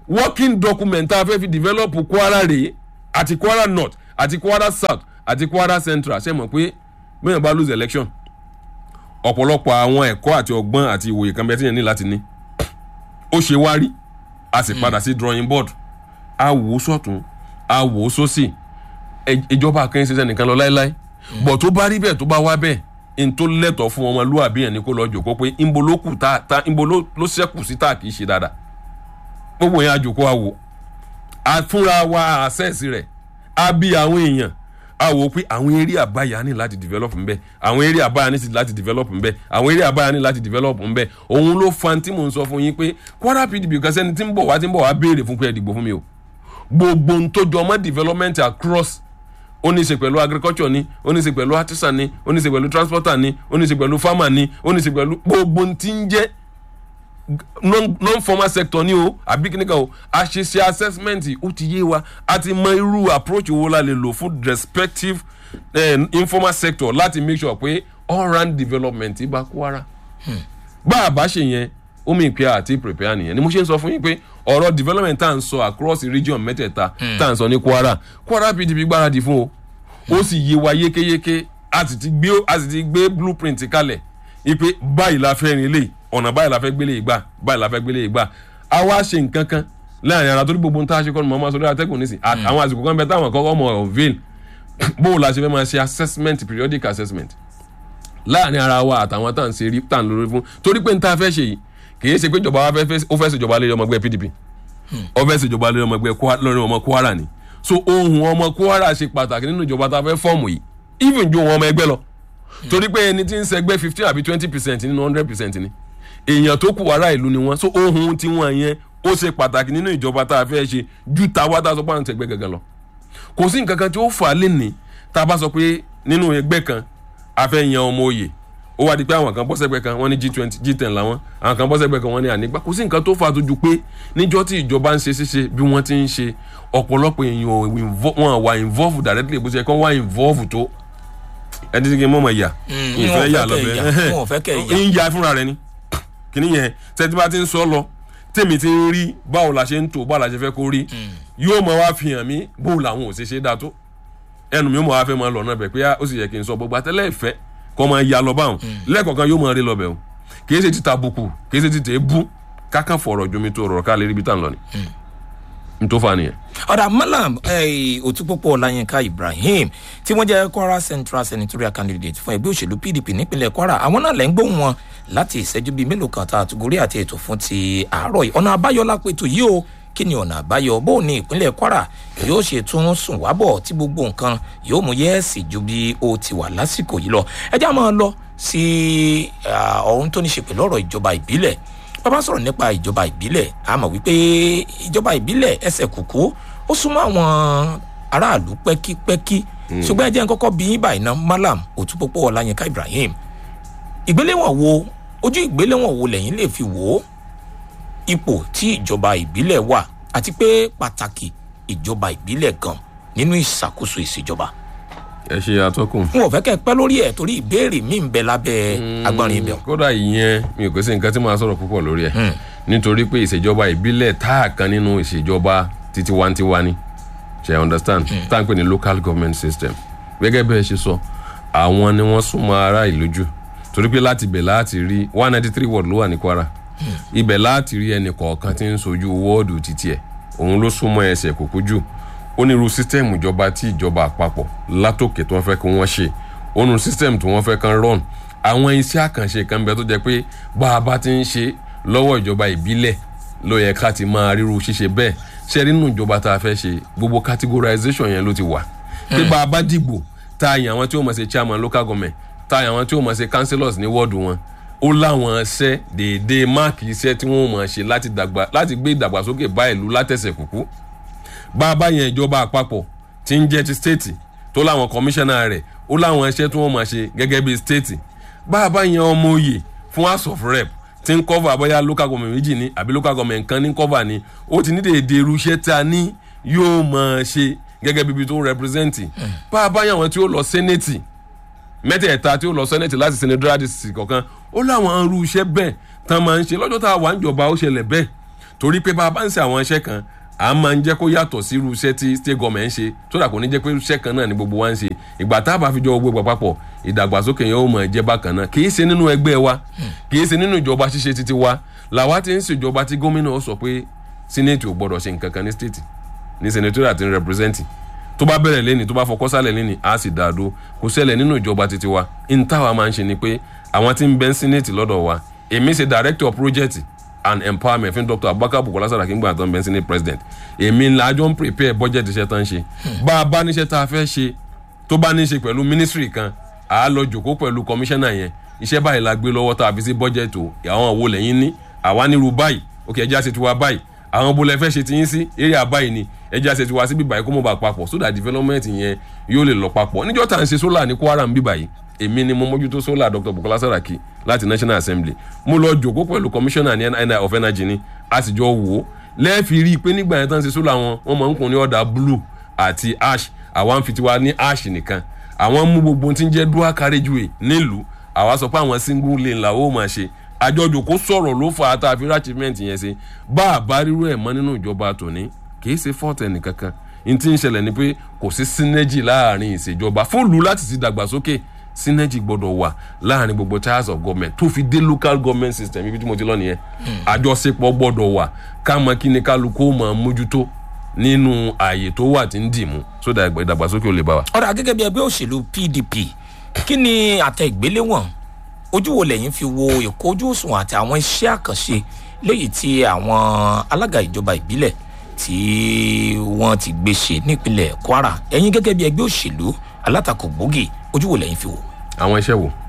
working document tá a fẹ́ fi develop kwara rèé àti kwara north àti kwara south àti kwara central ṣe mọ̀ pé bẹ́ẹ̀ bá lose election ọ̀pọ̀lọpọ̀ àwọn ẹ̀kọ́ àti ọgbọ́n àti ìwòye kan bẹ́ẹ̀ tí yẹn ní láti ní ó ṣe wá rí a sì padà sí drawing board a wò ó sọ̀tún a wò ó sósì ẹ- ìjọba kan ṣiṣẹ́ nìkan lọ láéláé bọ̀ tó bá rí bẹ́ẹ̀ tó bá wá bẹ́ẹ̀ n tó lẹ́tọ̀ọ́ fún ọmọlúwàbí yẹn ni kó lọ jòkó pé nbo ló kù tá tá nbo ló ló ṣẹ́kù sí tá kì í ṣe dáadáa gbogbo yẹn àjòkó a wò a fúnra wa access rẹ̀ a bí àwọn èèyàn a wò ó pé àwọn eré àbáyá ní láti develop ń bẹ àwọn eré àbáyá ní láti develop ń bẹ àwọn eré àbáyá ní láti develop ń bẹ òun ló fa tí mò ń sọ fún yín pé kwara pdp kan sẹ́ni tí ń bọ̀ wá tí ń bọ̀ wá béèrè fún pé ẹ dìbò fún mi o gbogbo ń tó jọ mọ́ development across ó ní í ṣe pẹ̀lú agriculture ni ó ní í ṣe pẹ̀lú artisan ni ó ní í ṣe pẹ̀lú transporter ni ó ní í ṣe pẹ̀lú farmer ni ó ní í ṣe pẹ̀lú gbogbo ń tí ń jẹ́ non non formal sector ni o àbí kíníkà o a ṣe ṣe assessment ó ti yé wa a ti mọ irú approach wo la lè lò fún respective eh, informal sector láti make sure pé all round development bá Kwara bá a bá ṣe yẹn ó mi pé àti prepare nìyẹn ni mo ṣe ń sọ fún yín pé ọ̀rọ̀ development tá à ń sọ across the region mẹ́tẹ̀ẹ̀ta tá à ń sọ ní Kwara Kwara PDP gbáradì fún o ó sì yé wa yékéyéké a sì ti gbé a sì ti gbé blueprint kalẹ̀ ipe báyìí la fẹ́ rin lè ọ̀nà báyìí la fẹ́ gbélé ìgbà báyìí la fẹ́ gbélé ìgbà a wá ṣe nǹkan kan láàrin ara torí gbogbo nǹkan ṣe kọ́ ni mo máa sọ lórí atẹ́gùn nísìn À- àwọn àsìkò kan bẹ táwọn kọ́kọ́ mọ̀ ọ̀veil bó o la ṣe fẹ́ máa ṣe assessment periodic assessment láàrin ara wa àtàwọn tá à ń ṣe rí tá à ń lórí fún torí pé n ta fẹ́ ṣe yìí kì í ṣe pé ìjọba wa fẹ́ fẹ́ ó fẹ́ ṣèjọba lórí ọmọ ẹgbẹ́ PDP ó fẹ́ ṣèjọba lórí ọmọ ẹgbẹ́ Kwa- lórí ọmọ Kwara ni so ohun ọmọ Kwara ṣe pàtàkì nínú ìjọba tá a fẹ́ fọ́ọ̀mù yìí even ju ohun ọmọ ẹgbẹ́ lọ torí pé ẹni tí ń ṣẹgbẹ́ fifteen àbí twenty percent nínú hundred percent ni èèyàn tó kù ará ìlú ni wọ́n so ohun tí wọ́n yẹn ó ṣe pàtàkì nínú ìjọba tá a fẹ́ ṣe ju tàwa tá a sọ pé à ń ṣẹgbẹ́ gangan lọ kò sí nǹkan kan tí ó fà á lé ní tá a bá sọ pé nínú ẹgbẹ́ kan a fẹ́ yan ọmọ oyè ó wá di pé àwọn kan bọ́ sẹ́gbẹ́ kan wọ́n ní g twenty g ten làwọn àwọn kan bọ́ sẹ́gbẹ́ kan wọ́n ní ànígbà kò sí nǹkan tó fà á tó ju pé níjọ́ tí ìjọba ń ṣe ṣíṣe bí wọ́n ti ń ṣe ọ̀pọ̀lọpọ̀ èèyàn ò invo- wọn wà involve directly bó ṣe kán wà involve tó ẹni tí kì í mọ̀ mọ̀ yà wọn ìfẹ́ ò yà fẹ́ kẹ́ lọ́bẹ̀ ẹ yà, wọn ò fẹ́ kẹ́ ẹ yà. ń ya fúnra rẹ ni kìíní yẹn tẹ́tí bá ti ń sọ lọ tèmi ti ń rí báwo la ṣe ń tò báwo la ṣe fẹ́ kó rí yóò mọ wá fi hàn mí bó làwọn ò ṣe ṣe dáa tó ẹnu mi ó mọ wá fẹ́ máa lọ náà bẹ̀ pé ó sì yẹ kí n sọ gbogbo àtẹ́lẹ̀ ìfẹ́ kọ́ máa ya lọ báwọn lẹ́ẹ̀kọ̀ọ̀kan yóò máa rí lọ bẹ̀ o kìí ṣe títa buku kìí ṣe títa ebú kákan fọ̀rọ̀ jomi tó rọ̀ ká lè rí ibi tá à ń lọ ni n tó fa nìyẹn. ọ̀dà malam eh, òtúpọ̀pọ̀ ọláyínká ibrahim tí wọ́n jẹ́ kwara central senatorial candidate fún ẹgbẹ́ òṣèlú pdp nípínlẹ̀ kwara àwọn náà lẹ́ ń gbóhùn wọn láti ìṣẹ́jú bíi mélòó kan tá a tùgórí àti ètò fún ti àárọ̀ yìí ọ̀nà àbáyọ lápẹ̀tò yìí o kí ni ọ̀nà àbáyọ bó ní ìpínlẹ̀ kwara yóò ṣe tún sùn wábọ̀ tí gbogbo nǹkan yóò mú yẹ́ẹ̀sì ju bí ó ti wà lásìkò yìí lọ ẹ já máa lọ sí ah, ọ̀hún tó ní ṣe pẹ̀lú ọ̀rọ̀ ìjọba ìbílẹ̀ bàbá sọ̀rọ̀ nípa ìjọba ìbílẹ̀ a mọ̀ wípé ìjọba ìbílẹ̀ ẹsẹ̀ kùkú ó súnmọ́ àwọn aráàlú pẹ́kípẹ́kí ṣùgbọ́n ẹ jẹ́ n kọ́kọ́ bí yín báyìí ná malam òtúpọ̀pọ̀ ọláyínká ibrahim ìgbéléwọ̀n wo ojú ìgbéléwọ̀n wo lẹ́yìn lè fi wò ó ipò tí ìjọba ìbílẹ̀ wà àti pé pàtàkì ìjọba ìbílẹ̀ gan nínú ìṣàkóso ìṣèjọba ẹ ṣe atọ́kùn. n ò fẹ́ kẹ́ ẹ pẹ́ lórí ẹ̀ torí ìbéèrè mi ń bẹ lábẹ́ agbọ́nrin ibẹ̀ kódà ìyẹn mi ò pèsè nǹkan tí màá sọ̀rọ̀ púpọ̀ lórí ẹ̀ nítorí pé ìṣèjọba ìbílẹ̀ tá a kan nínú ìṣèjọba titiwantiwa ni ṣe i understand tá à ń pè ní local government system gẹ́gẹ́ bẹ́ẹ̀ ṣe sọ àwọn ni wọ́n súnmọ́ ará ìlú jù torí pé láti ibẹ̀ láti rí one ninety three ward ló wà ní Kwara ibẹ̀ láti rí ẹnì kọ̀ọ̀kan tí ń sojú wọ́ọ̀dù títí ẹ̀ òun ló súnmọ́ ẹsẹ̀ kúkú jù onírú sísítẹ́ẹ̀mù ìjọba tí ìjọba àpapọ̀ látòkè tí wọ́n fẹ́ kí wọ́n ṣe onírú sísítẹ́ẹ̀mù tí wọ́n fẹ́ kán run àwọn iṣẹ́ àkànṣe kan bẹ tó jẹ́ pé bá a bá ti ń ṣe lọ́wọ́ ìjọba ìbílẹ̀ ló yẹ ká ti máa ríru ṣíṣe bẹ́ẹ̀ ṣe rí nínú ìjọba tá a fẹ́ ṣe gbogbo categorization yẹn ló ti wà pé bá a bá dìgbò tá a yàn àwọn tí ó mọ̀ ṣe chairman local government tá a yàn àwọn tí ó mọ̀ ṣe councillors ní wọ́ọ̀dù wọn ó láwọn iṣẹ́ déédéé máàkì iṣẹ́ tí wọ́n mọ̀ ṣe láti dàgbà láti gbé ìdàgbàsókè bá ìlú látẹ̀sẹ̀ kúkú bá a bá yẹn ìjọba àpapọ̀ tí ń jẹ́ ti stéètì tó láwọn kọmíṣánná rẹ̀ ó láwọn iṣẹ́ tí wọ́n máa ṣe gẹ́gẹ́ bí stéètì bá a bá yẹn ọmọ oyè fún house of rep tí ń cover bóyá local government méjì ní àbí local government kan ní cover ní ó ti ní dèédé irú iṣẹ́ tí a ní yóò máa ṣe gẹ́gẹ́ bí ibi tó ń represent bá a bá yẹn àwọn tí ó lọ senate mẹ́tẹ̀ẹ̀ta tí ó lọ senate láti senatorial district kọ̀ọ̀kan ó láwọn irú iṣẹ́ bẹ́ẹ̀ tán máa ń ṣe lọ́jọ́ tá a wà ń jọba ó ṣẹlẹ̀ bẹ́ẹ̀ torí pé bá a bá ń ṣe àwọn iṣẹ́ kan a máa ń jẹ́ kó yàtọ̀ sí irú iṣẹ́ tí state government ń ṣe tó dà kò ní jẹ́ pé iṣẹ́ kan náà ni gbogbo wa ń ṣe ìgbà tá a bá fi jọ gbogbo papọ̀ ìdàgbàsókè yẹn ó mọ̀ jẹ́ bákan náà kì í ṣe nínú ẹgbẹ́ wa kì í ṣe nínú ìjọba ṣíṣe títí wa làwa ti ń ṣèjọba tí gómìnà ó sọ pé senate ò gbọ́dọ̀ ṣe nǹkan kan ní state ní senatorial ti ń represent tó bá bẹ̀rẹ̀ lẹ́ni tó bá fọkọ́ sálẹ̀ lẹ́ni á sì dáa dó kò ṣẹlẹ̀ nínú ìjọba títí wa n táwa máa ń ṣe ni pé àwọn tí ń bẹ ń senate lọ́dọ̀ wa èmi ṣe director project and empowerment fún dr abubakar bukola saraki ngbà tó ń bẹ ń senate president èmi ńlá jọ ń prepare budget iṣẹ́ tó ń ṣe bá a bá níṣẹ́ tá a fẹ́ ṣe tó bá ní í ṣe pẹ̀lú ministry kan à á lọ jòkó pẹ̀lú commissioner yẹn iṣẹ́ báyìí la gbé lọ́wọ́ tá a fi sí budget o àwọn wo lẹ́yìn ní àwa nírú báyìí òkè ẹja ṣe tiwa báyìí àwọn bó lẹ fẹ́ ṣe tiyín sí area báyìí ni ẹja ṣe tiwa sí bíbá yìí kó mọ̀ bá papọ̀ so that development yẹn yóò lè lọ papọ̀ níjọ́ tá à ń ṣe solar ní kwara ń bíbá yìí èmi ni mo mójútó solar dr bukola saraki láti national assembly mo lọ jòkó pẹ̀lú commissioner ní NI of energy ni a sì jọ wò ó lẹ́ẹ̀fì rí i pé nígbà yẹn tán ṣe solar wọn wọ́n máa ń kun ní ọ̀dà blue àti ash àwa ń fi tiwa ní ash nìkan àwọn mú gbogbo tí ń jẹ́ dual carriageway nílùú àwa sọ pé àwọn single lane làwọn ò máa ṣe àjọjò kó sọ̀rọ̀ ló fà á tá a fi rí achievement yẹn ṣe bá a bá rírú ẹ̀ mọ́ nínú ìjọba tòní kì í ṣe fọ́ọ̀tì ẹnìkankan n tí ń ṣẹlẹ̀ ni pé kò sí synergy láàrin ìṣèjọba fóònù láti ti dàgbàsókè synergy gbọ́dọ̀ wà láàrin gbogbo tiers of government tó fi dé local government system ibi tí mo ti lọ nìyẹn àjọṣepọ̀ gbọ́dọ̀ wà ká mọ kí ni kálukú ó máa mójútó nínú ààyè tó wà tí ń dì mú sódà ìdàgbàsókè ó lè bá wa. ọ̀rọ̀ gẹ́gẹ́ bí ẹgbẹ́ òṣèlú pdp kí ni àtẹ ìgbéléwọ̀n ojú wo lẹ́yìn fi wo ìkójú òṣùwọ̀n àti àwọn iṣẹ́ àkànṣe léyìí tí àwọn alága ìjọba ìbílẹ̀ tí wọ́n ti gbé ṣe nípínlẹ̀ kwara ẹ̀yin gẹ́gẹ́ bí ẹgbẹ́ òṣèlú alátakò gbòógì ojú wo lẹ́yìn fi wò. àwọn iṣẹ́ wo.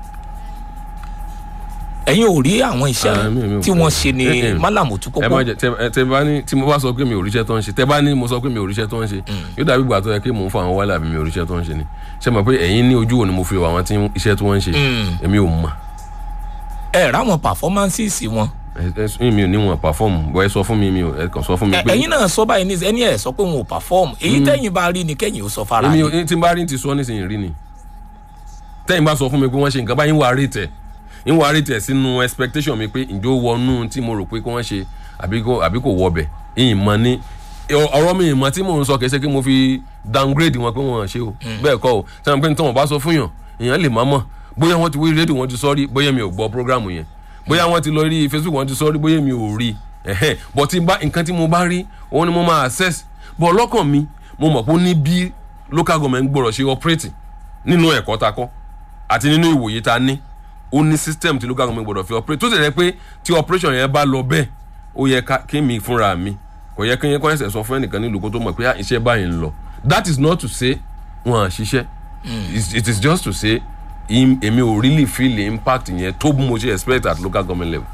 ẹ̀yin ò rí àwọn Ah, mi- mi iṣẹ́ ò tí fẹ́. wọ́n ṣe ní Eh, eh. málàmù tó ẹ kókó má jẹ tẹ ẹ- tẹ bá ní tí mo bá sọ pé mi ò ríṣẹ́ tó ń ṣe tẹ bá ní mo sọ pé mi ò ríṣẹ́ tó ń ṣe yóò dàbí ìgbà tó yẹ kí mò ń fọ àwọn wálé àbí mi ò ríṣẹ́ tó ń ṣe ni ṣé mo pé ẹ̀yin ní ojú wo ni mo fi wọ àwọn tí iṣẹ́ tí wọ́n ń ṣe èmi ò mọ̀ ẹ̀ ráwọn performances wọn ẹ ẹ mi ò ní wọn perform bọ́ ẹ sọ fún mi mi ò ẹ kàn sọ fún mi Ẹ- pé ẹ̀yin náà sọ báyìí ní ẹni ẹ̀ sọ pé wọn ò perform èyí tẹ́yìn bá rí ni kẹ́yìn ó sọ fara èmi yín. ò tí n bá rí ti sọ nísìnyí rí ni tẹ́yìn bá sọ fún mi pé wọ́n ṣe nǹkan báyìí ń wà rí tẹ̀ ń wà rí tẹ̀ sínú expectation mi pé ǹjẹ́ ó wọnú tí mo rò pé kí wọ́n ṣe àbí kò àbí kò wọbẹ̀ ìyìn mọ ní ọ̀rọ̀ mi ìmọ̀ tí mò ń sọ kìí ṣe kí mo fi downgrade wọn pé wọ́n ṣe o bẹ́ẹ̀ kọ́ o sẹ́wọ̀n pé nítorí wọn bá sọ fún yàn èèyàn lè má mọ̀ bóyá wọ́n ti wí rédíò wọn ti sọ rí bóyá mi ò gbọ́ program yẹn bóyá wọ́n ti lọ rí facebook wọn ti sọ rí bóyá mi ò rí ẹ̀hẹ́n bọ̀ tí n bá nǹkan tí mo bá rí òun ni mo máa access bọ̀ lọ́kàn mi mo mọ̀ pé ó ní bí local government gbọ́dọ̀ ṣe operate nínú ẹ̀kọ́ ta kọ́ àti nínú ìwòye ta ní ó ní system tí local government gbọ́dọ̀ fi operate tó sì rẹ pé tí operation yẹn bá lọ bẹ́ẹ̀ ó yẹ ká kí mi fúnra mi kò yẹ kí yẹn kọ́ ẹsẹ̀ sọ fún ẹnìkan nílùú kó tó mọ̀ pé ah, iṣẹ́ báyìí ń lọ that is not to say wọn à ṣiṣẹ́ It's- it is just to say im- èmi ò really feel the impact yẹn tó bí mo ṣe expect at local government level.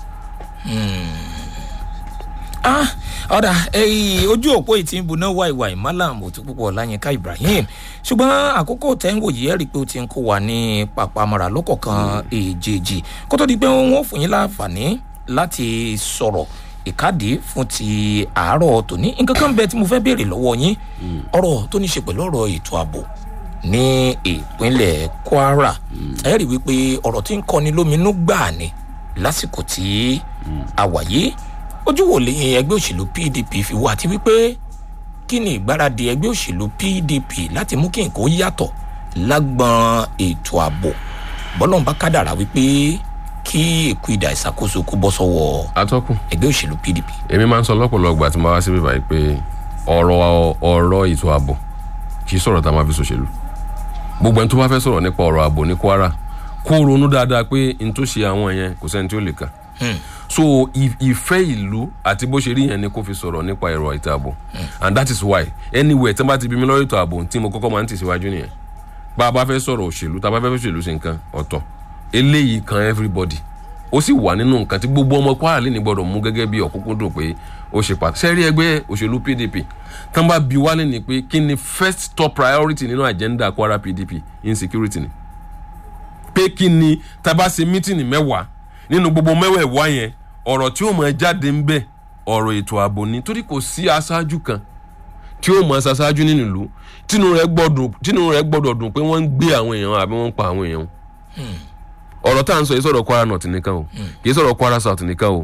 ah ọ̀dà ẹ̀yìn ojú òpó yìí ti ń buná wàìwàì malam òtún púpọ̀ láyínká ibrahim ṣùgbọ́n àkókò tẹ́ ń wò yìí ẹ̀ rí i pé ó ti ń kó wa ní pàpàmọ́ra lọ́kọ̀ọ̀kan èjèèjì kó tó di pé wọ́n fún yín láǹfààní láti sọ̀rọ̀ ìkádìí fún ti àárọ̀ tòní nǹkan kan bẹ tí mo fẹ́ béèrè lọ́wọ́ yín ọ̀rọ̀ tó ní ṣe pẹ̀lú ọ̀rọ̀ ètò ààbò ní ìpínlẹ̀ kwara ẹ rí i wípé ọ̀rọ̀ tí ń kọni lóminú gbà ní lásìkò tí a wà yìí ojú wo lè ẹgbẹ́ òṣèlú pdp fi wá àti wípé kí ni ìgbáradì ẹgbẹ́ òṣèlú pdp láti mú kí nǹkan ó yàtọ̀ lágbọn ètò ààbò bọ́lọ̀ ń bá kádàrà wípé kí èkó ìdá ìṣàkóso kó bọ́ sọ́wọ́ atọ́kùn ẹgbẹ́ òṣèlú pdp. èmi máa ń sọ lọ́pọ̀lọpọ̀ àti máa wá síbí báyìí pé ọ̀rọ̀ ọ̀rọ̀ ètò ààbò kì í sọ̀rọ̀ tá a máa fi ṣòṣèlú gbogbo ẹni tó bá fẹ́ sọ̀rọ̀ nípa ọ̀rọ̀ ààbò ní kwara kó ronú dáadáa pé n tó ṣe àwọn yẹn kò sẹ́ni tí ó lè kà so ì- ìfẹ́ ìlú àti bó ṣe rí yẹn ni kó fi sọ̀rọ̀ nípa ẹ̀rọ ètò ààbò and that is why anywhere tí wọ́n bá ti bí mi lọ́rọ̀ ètò ààbò tí mo kọ́kọ́ máa ń tẹ̀síwájú nìyẹn bá a bá fẹ́ sọ̀rọ̀ òṣèlú tá a bá fẹ́ òṣèlú sí nǹkan ọ̀tọ̀ eléyìí kan everybody ó sì wà nínú nǹkan tí gbogbo ọmọ kwara lè ní gbọdọ̀ mú gẹ́gẹ́ bí ọ̀kúnkúndùn pé ó ṣe pàtó sẹ́rí ẹgbẹ́ òṣèlú pdp tán bá bi wálé ni pé kí ni first top priority nínú agenda kwara pdp insecurity ni pé kí ni tá a bá ṣe mítìnì mẹ́wàá nínú gbogbo mẹ́wẹ̀ẹ̀wá yẹn ọ̀rọ̀ tí ó mọ̀ jáde ń bẹ̀ ọ̀rọ̀ ètò ààbò ni torí kò sí aṣáájú kan tí ó mọ̀ ṣaṣáájú nínú ìlú tínú rẹ̀ gbọ́dọ̀ tínú rẹ̀ gbọ́dọ̀ dùn pé wọ́n ń gbé àwọn èèyàn àbí wọ́n ń pa àwọn èèyàn ọ̀rọ̀ tá à ń sọ yìí sọ̀rọ̀ kwara north nìkan o kì í sọ̀rọ̀ kwara south nìkan o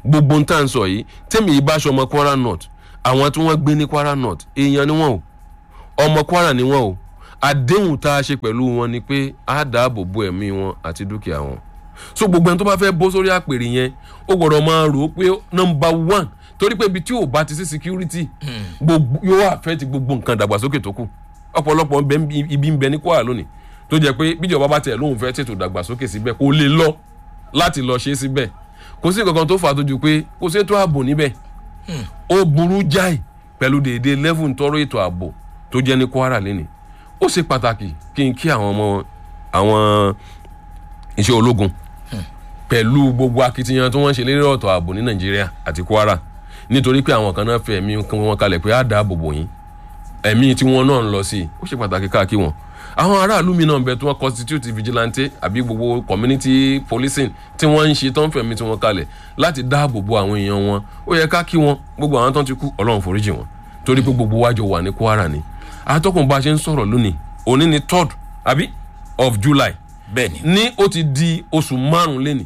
gbogbo ń tà ń sọ yìí tẹ́mi ìbáṣọ ọmọ kwara north àwọn tí wọ́n gbé ní kwara north èèyàn ni wọ́n o ọmọ kwara ni wọ́n o àdéhùn tá a ṣe pẹ̀lú wọn ni pé a dáàbò bo ẹ̀mí wọn àti dúkìá wọn so gbogbo ẹni tó bá fẹ́ bó sórí àpèrè yẹn ó gbọ́dọ̀ máa rò ó pé nọmba one torí pé ibi tí ò bá ti sí security gbogbo yóò affect gbogbo nǹkan dàgbàsókè tó kù ọ̀pọ̀lọpọ̀ ń bẹ ń bí- ibi ń bẹ ní kwara lónìí tó jẹ́ pé bíjọba bá tẹ̀ lóun fẹ́ tètò dàgbàsókè síbẹ̀ kó lè lọ láti lọ ṣe é síbẹ̀ kò sí nǹkan kan tó fà á tó ju pé kò sí ètò ààbò níbẹ̀ ó burú jáì pẹ̀lú déédéé level ń tọrọ ètò ààbò tó jẹ́ ní kwara lẹ́nìí ó ṣe pàtàkì kí n kí àwọn ọmọ àwọn iṣẹ́ ológun pẹ̀lú gbogbo akitiyan tí wọ́n ń ṣe lérí ọ̀tọ̀ ààbò ní nàìjíríà àti kwara nítorí pé àwọn kan náà fẹ́ ẹ̀mí wọn kalẹ̀ pé á dáàbò bò yín ẹ̀mí tí wọ́n náà ń lọ sí i ó ṣe pàtàkì káàkiri wọn àwọn aráàlú mi náà ń bẹ tí wọ́n constitute vigilante àbí gbogbo community policing tí wọ́n ń ṣe tó ń fẹ̀mí tí wọ́n kalẹ̀ láti dáàbò bo àwọn èèyàn wọn ó yẹ ká kí wọn gbogbo àwọn tó ń ti kú ọlọ́run foríjì wọn torí pé gbogbo wájọ wà ní kwara ni àtọkùn bá a ṣe ń sọ̀rọ̀ lónìí òní ni third àbí of july bẹ́ẹ̀ ni ní ó ti di oṣù márùn lẹ́nì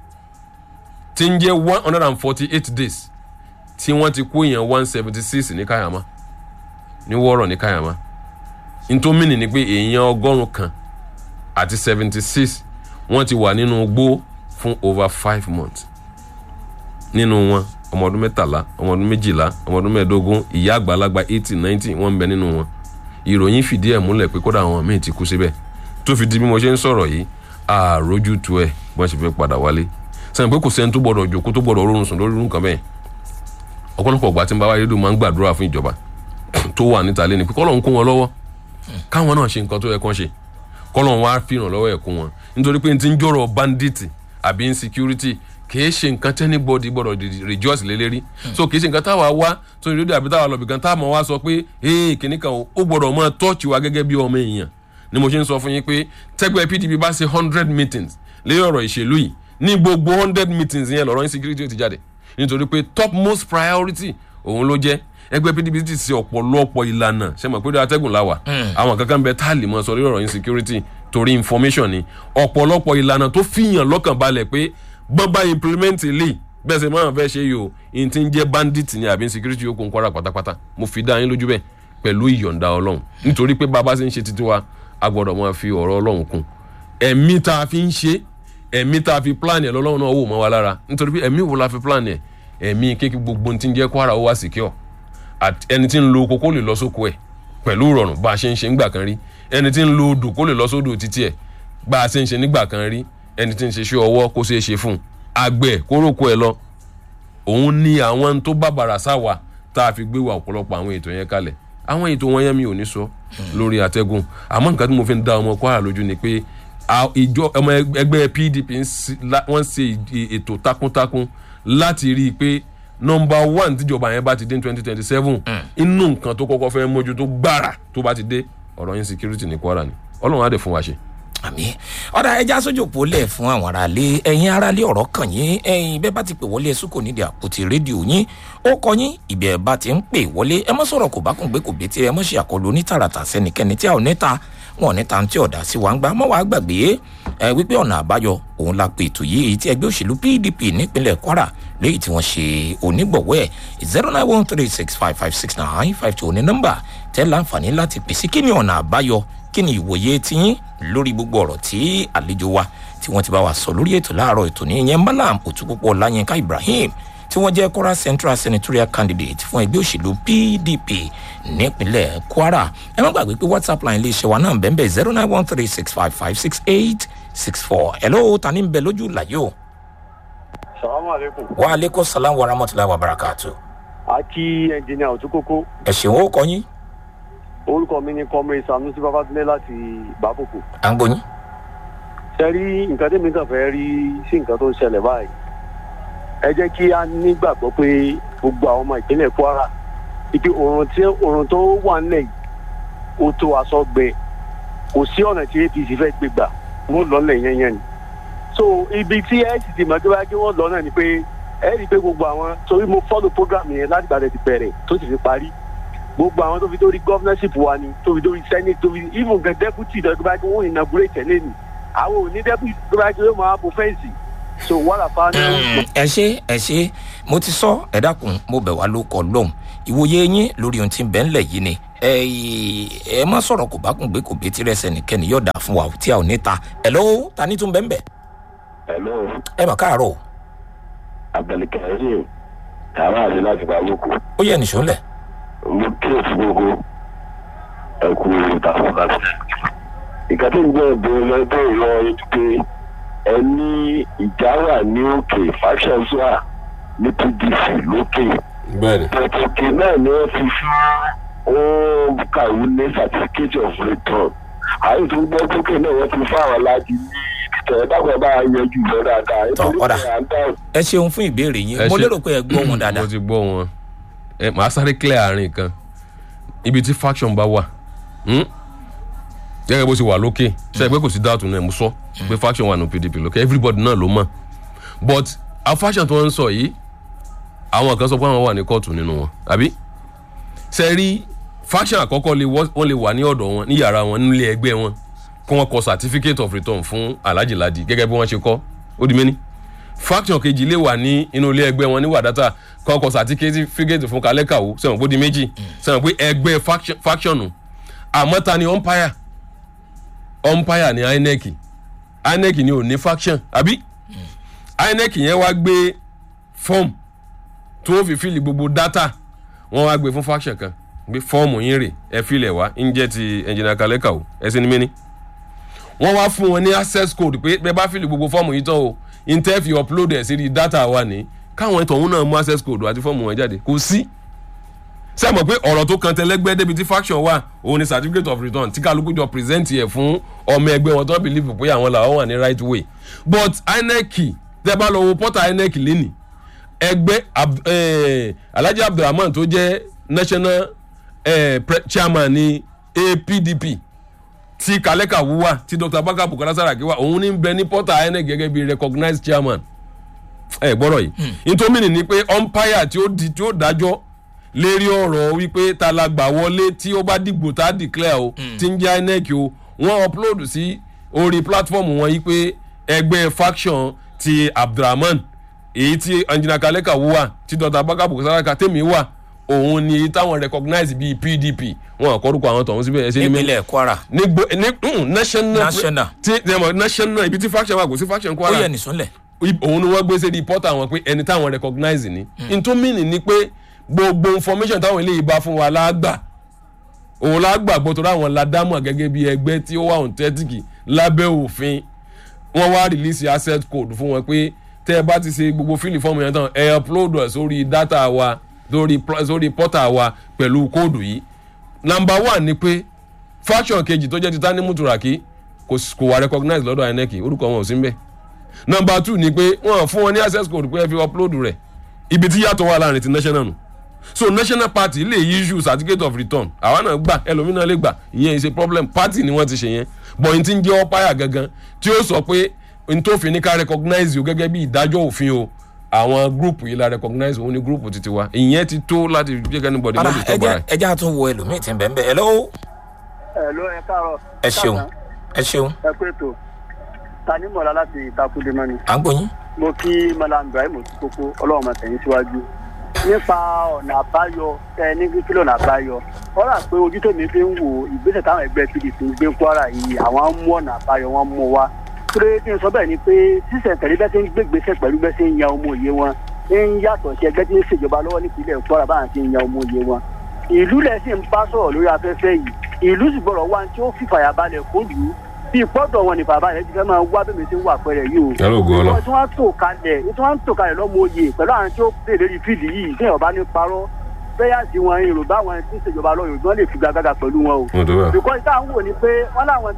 tí ń jẹ́ one hundred and forty eight days tí wọ́n ti kó èèyàn one seventy six ní kayama ní wọ́ọ̀rọ̀ ní kayama ntómìnì ni pé èèyàn ọgọ́rùn kan àti seventy six wọ́n ti wà nínú gbó fún over five months nínú wọn ọmọ ọdún mẹ́tàlá ọmọ ọdún méjìlá ọmọ ọdún mẹ́ẹ̀ẹ́dógún ìyá àgbàlagbà eighty ninety wọ́n ń bẹ nínú wọn ìròyìn fìdí ẹ̀ múlẹ̀ pé kódà àwọn míì ti kú síbẹ̀ tó fi di bí mo ṣe ń sọ̀rọ̀ yìí àròjù tu ẹ̀ bí wọ́n ṣe fẹ́ padà wálé sẹ́yìn pé kò sẹ́ni tó gbọ́dọ̀ jòkó tó gbọ́dọ̀ rọrùn sùn lórí nǹkan bẹ́ẹ̀ ọ̀pọ̀lọpọ̀ ọgbà tí ń bá wáyé dùn máa ń gbàdúrà fún ìjọba tó wà níta lé ni pé kọ́lọ̀ ń kún wọn lọ́wọ́ káwọn náà ṣe nǹkan tó yẹ kán ṣe kọ́lọ̀ wá fìràn lọ́wọ́ ẹ̀ kún wọn nítorí pé n ti ń jọ̀rọ̀ bandit àbí insecurity kìí ṣe nǹkan tẹ́nibọ́dì gbọ́dọ̀ di- rejoice lé lérí so kìí ṣe nǹkan táwa wá sórí rédíò àbí táwa lọ́bì kan táwa wá sọ pé ee kìnnì kan o, ó gbọ́dọ̀ máa tọ́ọ̀chì wa gẹ́gẹ́ bí ọmọ èèyàn ni mo ṣe ń sọ fún yín pé tẹ́gbẹ́ pdp bá ṣe hundred meetings lé ọ̀rọ̀ ìṣèlú yìí ní gbogbo hundred meetings yẹn lọ́rọ̀ insecurity ó ti jáde nítorí pé top most priority òun ló jẹ́ ẹgbẹ́ pdp ti ṣe ọ̀pọ̀lọpọ̀ ìlànà ṣe mọ̀ pé ó atẹ́gùn láwà àwọn kankan bẹ tá a lè mọ sọ lórí ọ̀rọ̀ insecurity torí information ni ọ̀pọ̀lọpọ̀ ìlànà tó fìyàn lọ́kàn balẹ̀ pé bọ́n bá implement ilé bẹ́ẹ̀ sẹ́ máa fẹ́ ṣe yìí o n ti ń jẹ́ bandit ni àbí insecurity yóò kó ń kọ́ra pátápátá mo fi dá yín lójú bẹ́ẹ̀ pẹ̀lú ìyọ̀ǹda ọlọ́run nítorí pé bàbá ṣe ń ṣe títí wa a gbọ́dọ̀ máa fi ọ̀rọ̀ ọlọ́run kún ẹ̀mí tá a fi ń ṣe ẹ̀mí tá a fi plan ẹ̀ lọ́lọ́run náà wò mọ́ wa lára nítorí pé ẹ̀mí wo la fi plan ẹ̀ ẹ̀mí kékeré gbogbo ti ń jẹ́ kwara ó wá secure àti ẹni tí ń lo oko kó lè lọ sóko ẹ̀ pẹ̀lú ìrọ̀rùn bá a ṣe ń ṣe nígbà kan rí ẹni tí ń lo odò kó lè lọ sódò títí ẹ̀ bá a ṣe ń ṣe nígbà kan rí ẹni tí ń ṣe iṣẹ́ ọwọ́ kó ṣeé ṣe fún un àgbẹ̀ kó róko ẹ̀ lọ òun ni àwọn tó bá bàrà sáwà tá a fi gbé wa ọ̀pọ̀lọpọ̀ àwọn ètò yẹn kalẹ̀ àwọn ètò wọn yẹn mi ò ní sọ lórí àtẹ́gùn àmọ́ nǹkan tí mo fi ń dá ọmọ kwara lójú ni pé a- ìjọ ọmọ ẹgbẹ́ pdp ń ṣe- la- wọ́n ṣe ì- ètò takuntakun láti rí i pé nọmba one tíjọba yẹn bá ti dé twenty twenty seven inú nǹkan tó kọ́kọ́ fẹ́ mójútó gbára tó bá ti dé ọ̀rọ̀ insecurity ní kwara ni ọlọ́run á dẹ̀ fún wa ṣe. àmì ọ̀dà ẹja sójú òpó lẹ̀ fún àwọn aráalé ẹ̀yin aráalé ọ̀rọ̀ kàn yín ẹ̀yin bẹ́ẹ̀ bá ti pè wọlé ẹ̀sùn kò nídìí àpótí rédíò yín ó kọ yín ìbí ẹ̀ bá ti ń pè wọlé ẹ mọ́ sọ̀rọ̀ kò bá kùn gbé kò bí tí ẹ mọ́ ṣe àkọlù onítàràtà sẹ́nikẹ́ni tí a ò níta wọn ò níta tí ọ̀dà sí wa ń gbà mọ́ wàá gbàgbé ẹ wípé ọ̀nà àbáyọ òun la pè ètò yìí èyí tí ẹgbẹ́ òṣèlú pdp nípínlẹ̀ kwara léyìí tí wọ́n ṣe onígbọ̀wọ́ ẹ̀ zero nine one three six five five six nine five two ní nọ́mbà tẹ́ láǹfààní láti pèsè kí ni ọ̀nà àbáyọ kí ni ìwòye tiyín lórí gbogbo ọ̀rọ̀ tí àlejò wa tí wọ́n ti bá wa sọ lórí ètò láàárọ̀ ètò ní ìyẹn malam òtúpọ̀pọ̀ láyínká ibrahim tí wọ́n jẹ́ kwara central senatorial candidate fún ẹgbẹ́ òṣèlú pdp nípínlẹ̀ kwara ẹ má gbàgbé pé whatsapp line iléeṣẹ́ wa náà bẹ́ẹ̀ bẹ́ẹ̀ zero nine one three six five five six eight six four hello ta ni ń bẹ lójú làyò salamu aleykum. wa aleykum salaam wa rahmatulahi wa barakatu a kí ẹnjìnìà òtúkókó ẹ ṣeun ó kọ yín orúkọ mi ni kọmọ sanusi babatunde láti bàbòkò. à ń gbóyin ṣe rí nǹkan tẹ́mi kàn fẹ́ rí sí nǹkan tó ń ṣẹlẹ̀ báyìí. ẹ jẹ́ kí a nígbàgbọ́ pé gbogbo àwọn ọmọ ìpínlẹ̀ kwara ibi òrùn tí òrùn tó wà nílẹ̀ yìí ó tó aṣọ gbẹ kò sí ọ̀nà tí apc fẹ́ gbé gbà wọ́n lọ́lẹ̀ yẹn yẹn ni. so ibi tí ẹ sì ti mọ̀ pé wáyé kí wọ́n lọ náà ni pé ẹ rí i pé gbogbo àwọn torí mo follow program yẹn láti gbàdẹ̀ ti bẹ̀rẹ̀ tó sì fi parí gbogbo àwọn tó fi dórí governorship wa ni tó fi dórí senate tó fi even gan deputy tó bá kí wọ́n inaugurate tẹ̀lé ni àwọn ò ní deputy tó bá kí wọ́n máa bo fẹ́ǹsì so wàhálà fa ní. Mm, ẹ ṣe ẹ ṣe mo ti sọ ẹ dákun mo bẹ̀ wá ló kọ lóhùn ìwòye yín lórí ohun tí ń bẹ ńlẹ̀ yìí ni ẹ ẹ má sọ̀rọ̀ kò bá kùn gbé kò betí rẹ̀ sẹ́nìkẹ́ni yóò dà fún wa tí a ò ní ta ẹ lọ́wọ́ ta ní tún bẹ́ẹ̀ bẹ́ẹ̀ hello ẹ mà káàárọ̀ o, abdulkareem tààrà àti láti pàmòkù ó yẹ nìṣó lẹ̀ mo kíyèsí gbogbo ẹkú ìtàkùn láti ìkàtí ìgbẹ́ ìbéèrè lọ́dọ̀ ìlọ ojú pé ẹ ní ìjà wà ní òkè factions wà ní pdc lókè bẹ́ẹ̀ni pẹ̀tùkì náà ni wọ́n ti fún ó kàwé ní certificate of return àyè tó gbọ́ pókè náà wọ́n ti fún àwọn láti ní ìtẹ̀ dábàá bá yanjú lọ dáadáa Tọ́, ọ̀dà. à ń dáhùn ẹ ṣeun fún ìbéèrè yín Ẹ mo ṣe- lérò pé ẹ gbọ́ wọn dáadáa mo ti gbọ́ wọn ẹ màá sáré clear àárín kan ibi tí faction bá wà hmm? gẹ́gẹ́ bó ṣe wà lókè ṣe é pé kò sí dáàtú náà mo sọ pé faction wà ní pdp lókè everybody náà ló mọ̀ but àwọn faction tó ń sọ yìí àwọn kan sọ pé àwọn wà ní kóòtù nínú wọn àbí ṣe rí faction àkọ́kọ́ lè wọ́- wọ́n lè wà ní ọ̀dọ̀ wọn ní yàrá wọn nílé ẹgbẹ́ wọn kí wọ́n kọ certificate of return fún alhaji ladi gẹ́gẹ́ bí wọ́n ṣe kọ́ ó di méní faction kejì lè wà ní inú ilé ẹgbẹ́ wọn ní wàdátà kọ́kọ́ certificate fún kálẹ́kàwó sẹ́wọ̀n pé ó di méjì sẹ́wọ̀n pé ẹgbẹ́ faction- faction nù àmọ́ ta ni umpire umpire ni inec inec ni ò ní faction àbí inec yẹn wá gbé form tó fi fíìlì gbogbo data wọ́n wá gbé fún faction kan gbé fọ́ọ̀mù yín rè ẹ fílẹ̀ wá ń jẹ́ ti engineer kálẹ́kàwó ẹ sí ní méní wọ́n wá fún wọn ní access code pé bẹ́ẹ̀ bá fìlì gbogbo fọ́ọ̀mù yìí tán o intel fi upload ẹ̀ sí data wa ní káwọn ìtọ̀hún náà mú access code àti fọ́ọ̀mù wọn jáde kò sí. ṣé ẹ mọ̀ pé ọ̀rọ̀ tó kan tẹlẹ́gbẹ́ débi tí faction wà òun ni certificate of return tí kálukú jọ present yẹ fún ọmọ ẹgbẹ́ wọn tó believe pé àwọn làwọn wà ní right way but inec tẹ́ bá lọ wo portal inec lẹ́nìí ẹgbẹ́ Ab- eh, alhaji abdulrahman tó jẹ́ national eh, pre- chairman ní apdp tí kaleka wúwà tí dr abaka bukola saraki wà òun ní bẹ ní portal inec gẹ́gẹ́ bí recognized chairman ẹ gbọ́dọ̀ yìí nítorí ni pé umpire tí ó di tí ó dájọ́ lérí ọ̀rọ̀ wípé ta la gbà wọlé tí ó bá dìgbò tá a declare o tí ń jẹ́ inec o wọ́n upload sí orí platform wọn yìí pé ẹgbẹ́ faction ti abdulrahman èyí tí anjina kaleka wúwà tí dr abaka bukola saraki tèmi wà òun ni èyí táwọn recognize bíi pdp wọn àkọ́rùkọ àwọn tọ̀hún síbẹ̀ ẹ ṣe ní mẹ́lẹ̀ nípínlẹ̀ kwara ní gbo ní mm, national National. ti ẹmọ national ibi tí faction wà kò sí faction ó kwara yẹ nìṣó lẹ̀ I- òun ni wọ́n gbé sí reporter wọn pé ẹni táwọn recognize ni n tó mìíní ni pé gbogbo information táwọn eléyìí bá fún wa lágbà òun lágbà gbọ́ torí àwọn ládàmọ̀ gẹ́gẹ́ bí ẹgbẹ́ tí ó wà òǹtẹ́tìkì lábẹ́ òfin wọ́n wá release asset code fún wọn pé tẹ́ ẹ bá ti ṣe gbogbo fíìlì fọ́ọ̀mù yẹn tán ẹ upload ẹ̀ sórí data wa sórí pl- sórí portal wa pẹ̀lú kóòdù yìí number one ni pé faction kejì tó jẹ́ ti tani muturaki kò s- kò wà recognize lọ́dọ̀ inec orúkọ wọn ò sí ń bẹ̀ number two ni pé wọ́n fún wọn ní access code pé ẹ fi upload rẹ̀ ibi tí yàtọ̀ wà láàrin ti national nù so national party lè issue certificate of return àwa náà gbà ẹlòmínà lè gbà ìyẹn ìṣe problem party ni wọ́n ti ṣe yẹn but n ti ń jẹ́ ọ́páyà gangan tí ó sọ pé n tó fi ní ká recognize o gẹ́gẹ́ bí ìdájọ́ òfin o àwọn group yìí la recognize òun ni group ti ti wa ìyẹn ti tó láti jẹ́ kí anybody ọ̀dà má disturb ara ẹja ẹ̀. ẹja tún wo ẹlòmíì tí ń bẹ̀ ń bẹ̀ ẹ lọ́wọ́ ẹ ló ẹ káàárọ̀. ẹ ṣeun ẹ ṣeun ẹ pé tó tani mọ̀lá láti ìtakùdé mọ́ni. à ń gbóyin mo kí malam ibrahim kókó ọlọ́run máa tẹ̀yìn síwájú nípa ọ̀nà àbáyọ tẹ ní kílò ọ̀nà àbáyọ wọ́n rà pé ojú tèmi fi ń wò ìgbésẹ̀ táwọn ẹgbẹ́ pdp ń gbé kwara yìí àwọn á mú ọ̀nà àbáyọ wọn mú wa pé kí n sọ bẹ́ẹ̀ ni pé sísẹ̀ntẹ̀lé bẹ́ẹ̀ ti ń gbégbèsè pẹ̀lú bẹ́ẹ̀ ti ń yan ọmọ òye wọn ń yàtọ̀ sí ẹgbẹ́ tí ń ṣèjọba lọ́wọ́ nípínlẹ̀ kwara báwọn ti ń yan ọmọ òye wọn ìlú lẹ̀ sì ń bá sọ̀rọ̀ lórí afẹ́fẹ́ yìí ìlú sì gbọ́dọ̀ wá tí ó fìfàyàbalẹ̀ kó lù ú bí ìpọ́dọ̀ wọn ní bàbá rẹ̀ ti fẹ́ máa wá bẹ́ẹ̀ mi ti ń wà pẹ́rẹ́ yìí o Yàrá ògo Ọlọ́run. tí wọ́n tò kalẹ̀ tí wọ́n tò kalẹ̀ lọ́mọ oyè pẹ̀lú àwọn tí ó bèrè lórí fíìdì yìí tí ọba ní parọ́ bẹ́yàsì wọn yorùbá wọn tí ń ṣèjọba lọ yorùbá wọn lè fi gbàgàgà pẹ̀lú wọn o. Mo tó bẹ́ẹ̀. bìkọ́ ìta ń wò ni pé wọ́n láwọn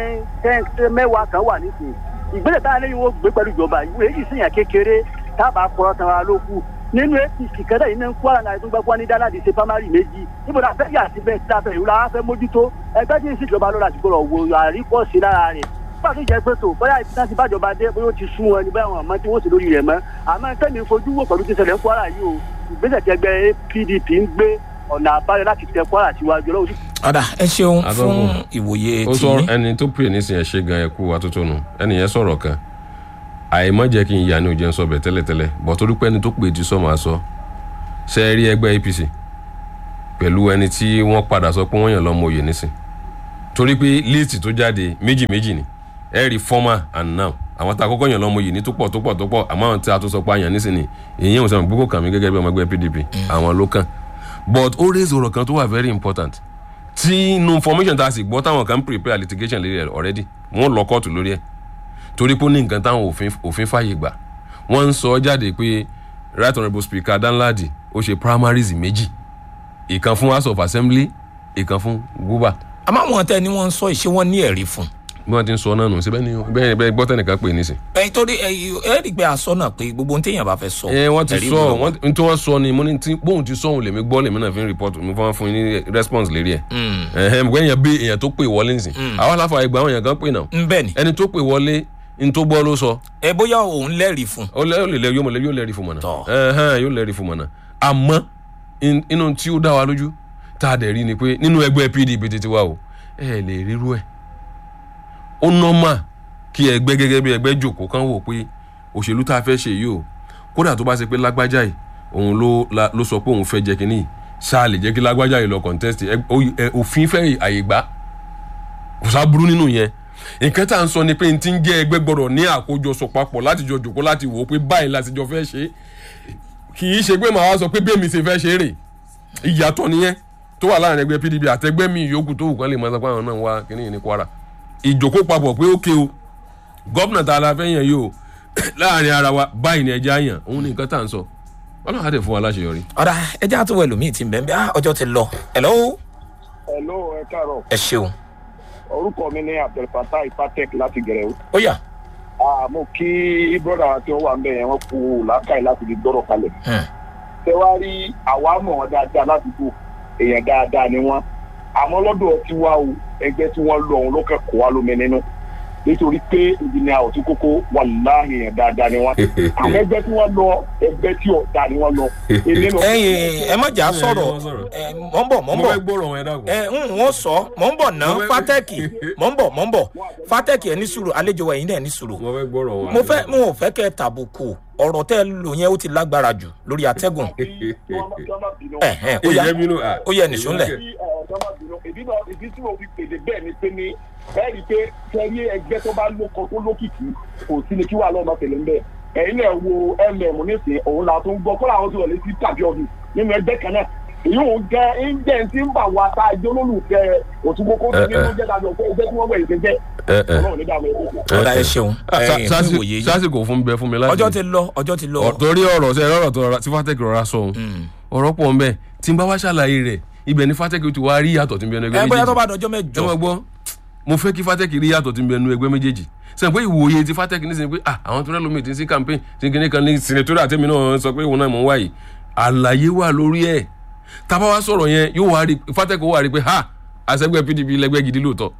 tẹ́ tẹ́ mẹ́wàá kan wà nísìnyí ìgbésẹ̀ táwọn eléyìí wọ́n gbé pẹ̀lú ìjọba ìwé èyí sì yàn kékeré tábà kọ́rọ́ tan ara ló kù nínú apc kẹlẹ yìí ní kwara náà tó gbẹgbọ ní dáláàdì ṣe pamari méjì níbo la fẹ́ yà síbẹ̀ tí a fẹ́ ìlú la fẹ́ mójútó ẹgbẹ́ tí ń ṣèjọba lọ́la ti gbọ́dọ̀ wo àríkọ́sí lára rẹ̀ nígbà tó jẹ́ pé tó bóyá ibi tí wọ́n ti bájọba dé bóyá ó ti sún wọn ní báyà wọn àmọ́ tí wọ́n sì lórí rẹ̀ mọ́ àmọ́ tẹ́mi fojú wò pẹ̀lú ti ṣẹlẹ̀ ń kwara yìí o ìgbésẹ̀ tí ẹgbẹ́ pdp ń gbé ọ̀nà àbáyọ láti tẹ kwara síwájú ọlọ́run ọ̀dà ẹ ṣeun Adọ́gún. fún ìwòye ó tí sọ ẹni tó pè nísìnyẹn ṣe gan ẹkú atótónu ẹni yẹn sọ̀rọ̀ kan àìmọ́ jẹ́ kí n yà ní òjẹ́ ń sọ bẹ̀ tẹ́lẹ̀tẹ́lẹ̀ bọ̀ torí pé ẹni tó pè tí sọ máa sọ ṣe é rí ẹgbẹ́ apc pẹ̀lú ẹni tí wọ́n padà sọ pé wọ́n yàn lọ́mọ òye nísìn torí pé líìtì tó jáde méjì méjì ni ẹ rí former and now àwọn tá a kọ́kọ́ yàn lọ́mọ òye ní tó pọ̀ tó pọ̀ tó pọ̀ àmọ́ àwọn tí a tó sọ pé a yàn nísìn ni èyí ò sọ gbogbo kàn mí gẹ́gẹ́ bí ọmọ ẹgbẹ́ pdp àwọn ló kàn but ó raise ọ̀rọ̀ kan tó wà very important tí inú information tá a sì gbọ́ táwọn kan prepare litigation lórí ẹ̀ already wọ́n lọ kóòtù lórí ẹ̀ torí pé ó ní nǹkan táwọn òfin òfin fàyè gbà wọ́n ń sọ jáde pé right honourable speaker danladi ó ṣe primaries méjì ìkan fún house of assembly ìkan fún guba àmọ́ àwọn tẹ́ ni wọ́n ń sọ ìṣe wọn ní ẹ̀rí fún. bí wọ́n ti ń sọ náà nù síbẹ̀ ni bẹ́ẹ̀ bẹ́ẹ̀ gbọ́ tẹnìkan pè nísìn. ẹyin torí ẹ ẹ rí i pé aṣọ náà pé gbogbo ohun téèyàn bá fẹ́ sọ. ẹ wọ́n ti ẹ̀rí sọ gbọ́dọ̀ wà. wọ́n n tí wọ́n sọ ni mo ní tí bóun ti sọ òun lèmi gbọ́ lèmi náà fi ń report mi fún fún yín ní response lérí ẹ̀. ẹ̀hẹ́n mo gbé èèyàn bí èèyàn tó pè wọlé nísìn àwọn aláfa ìgbà àwọn èèyàn kan pè náà ń bẹ́ẹ̀ ni ẹni tó pè wọlé n tó gbọ́ ló sọ ẹ bóyá òun lẹ́rìí fún. ó lẹ́ ó lè lẹ́ yóò mọ̀ lẹ́ yóò lẹ́rìí fún mọ̀nà Tọ́. ẹ̀hẹ́n yóò lẹ́rìí fún mọ̀nà àmọ́ in- inú tí ó dá wa lójú tá a dẹ̀ rí ni pé nínú ẹgbẹ́ pdp títí wa o ẹ lè ríru ẹ̀ ó nọ́mà kí ẹgbẹ́ gẹ́gẹ́ bí ẹgbẹ́ jòkó kan wò pé òṣèlú tá a fẹ́ ṣe yìí o kódà tó bá ṣe pé lágbájá yìí òun ló la- ló sọ pé òun fẹ́ jẹ́ kínní yìí ṣáà lè jẹ́ kí lágbájá yìí lọ contest ẹ- ó- ẹ- òfin fẹ́ àyè gbà kò sá burú nínú yẹn nǹkan tá à ń sọ ni pé n ti ń jẹ́ ẹgbẹ́ gbọ́dọ̀ ní àkójọsọ papọ̀ láti jọ jòkó láti wò ó pé báyìí láti jọ fẹ́ ṣe é kì í ṣe pé màá wá sọ pé bẹ́ẹ̀ mi ṣe fẹ́ ṣe é rè ìyàtọ̀ nìyẹn tó wà láàrin ẹgbẹ́ pdp àtẹgbẹ́ mi yòókù tó wù kán lè máa sọ pé àwọn náà wá kíní yìí ní kwara ìjòkó papọ̀ pé ókè o gómìnà tá a la fẹ́ yàn yìí o láàrin ara wa báyìí ni ẹja yàn òun ní nǹkan tá à ń sọ ọlọ́run á dẹ̀ fún wa láṣeyọrí. ọ̀dà ẹjẹ́ àtúwọ̀ ẹlòmíì ti ń bẹ́ẹ̀ bẹ́ẹ̀ ọjọ́ ti lọ. hello hello ẹ káàárọ̀ ẹ ṣeun. orúkọ mi ní abdulfatah ipatek láti gẹrẹwu ó yá. mo kí broda tí wọn wà ń bẹ yẹn wọn kú làákàyè láti fi gbọrọ kalẹ̀ Hmm. ṣé wàá rí àwa mọ̀ wọn dáadáa ládùúgbò èèyàn dáadáa ni wọn àmọ́ lọ́dọ̀ tí wá o ẹgbẹ́ tí wọ́n lọ òun ló kẹ́kọ̀ọ́ wa lómi nínú nítorí pé ìdílé àwọn tí kókó wà láàyè èèyàn dáadáa ni wọn àwọn ẹgbẹ́ tí wọ́n lọ ẹgbẹ́ tí ọ̀dà ni wọ́n lọ. èmi lọ- ẹyin ẹ má jà á sọ̀rọ̀ ẹ má sọ̀rọ̀. ẹ mọ̀ ń bọ̀ mọ̀ ń bọ̀ gbọ́rọ̀ wọn ẹ dàgbọ́. ẹ ń wọ́n sọ mọ̀ ń bọ̀ ná Mo fẹ́- fátẹ́kì mọ̀ ń bọ̀ mọ̀ ń bọ̀ fátẹ́kì ẹ ní sùúrù àlejò wa ẹ̀yin náà ní sùúrù. mo fẹ́ gbọ́rọ̀ wọn. mo fẹ́ mo ò fẹ́ kẹ́ ẹ tàbùkù ọ̀rọ̀ tẹ́ ẹ lò yẹn ó ti lágbára jù lórí atẹ́gùn. ẹ̀hẹ́n ó yá ìyẹn bínú à. ó yẹ nìṣó ńlẹ̀. tí ọ̀dọ́ bínú ìdí náà ìdí tí mo fi pèdè bẹ́ẹ̀ ni pé ní ẹ̀rí pé kẹ́rí ẹgbẹ́ tó bá lóko tó lókìkí kò sí ni kí wàá lọ́nà tẹ̀lé ń bẹ̀ ẹ̀yin náà wo mm nísìnyí òun là tó ń gbọ́ kọ́lá àwọn tó wọlé sí tàbí ọdún nínú ẹgbẹ́ kan náà èyí ò jẹ́ ẹ̀ńjẹ́ tí ń bà wá tá a jẹ́ olólùfẹ́ òtúgbókó tó ní ló jẹ́ dájọ́ pé ẹgbẹ́ tí wọ́n wẹ̀ ìgbẹ́jẹ́ ẹ ẹ. ọlọ́run ní dààmú ẹgbẹ́ ọ̀dà ẹ ṣeun ẹ̀yin fún ìwòye yìí sásìkò fún bẹ fún mi láti. ọjọ́ ti lọ ọjọ́ ti lọ. Ọ- torí ọ̀rọ̀ sẹ́ ọ̀rọ̀ tó rọra tí fatẹ́kì rọra sọ ohun ọ̀rọ̀ pọ̀ nbẹ tí n bá wá ṣàlàyé rẹ̀ ibẹ̀ ni fatẹ́kì ti wá rí yàtọ̀ tí n bẹ nu ẹgbẹ́ ẹ bóyá tó méjèèjì bá dọjọ́ ẹ mẹ́jọ mọ̀ gbọ́ mo fẹ́ kí fatẹ́kì rí yàtọ̀ tí n bẹ nu ẹgbẹ́ méjèèjì sẹ́yìn pé ìwòye ti fatẹ́kì ní sẹ́yìn pé ah àwọn tó rẹ́ lómi ti ń sí campaign tí n kìíní kan ní sinetórì àtẹ́mi náà sọ pé òun náà mọ̀ ń wáyé àlàyé wà lórí ẹ̀ tábà wá sọ̀rọ̀ yẹn yóò wá rí fatẹ́kì ó wà rí pé ha àṣẹgbẹ́ pdp lẹ́gbẹ́ gidi lóòótọ́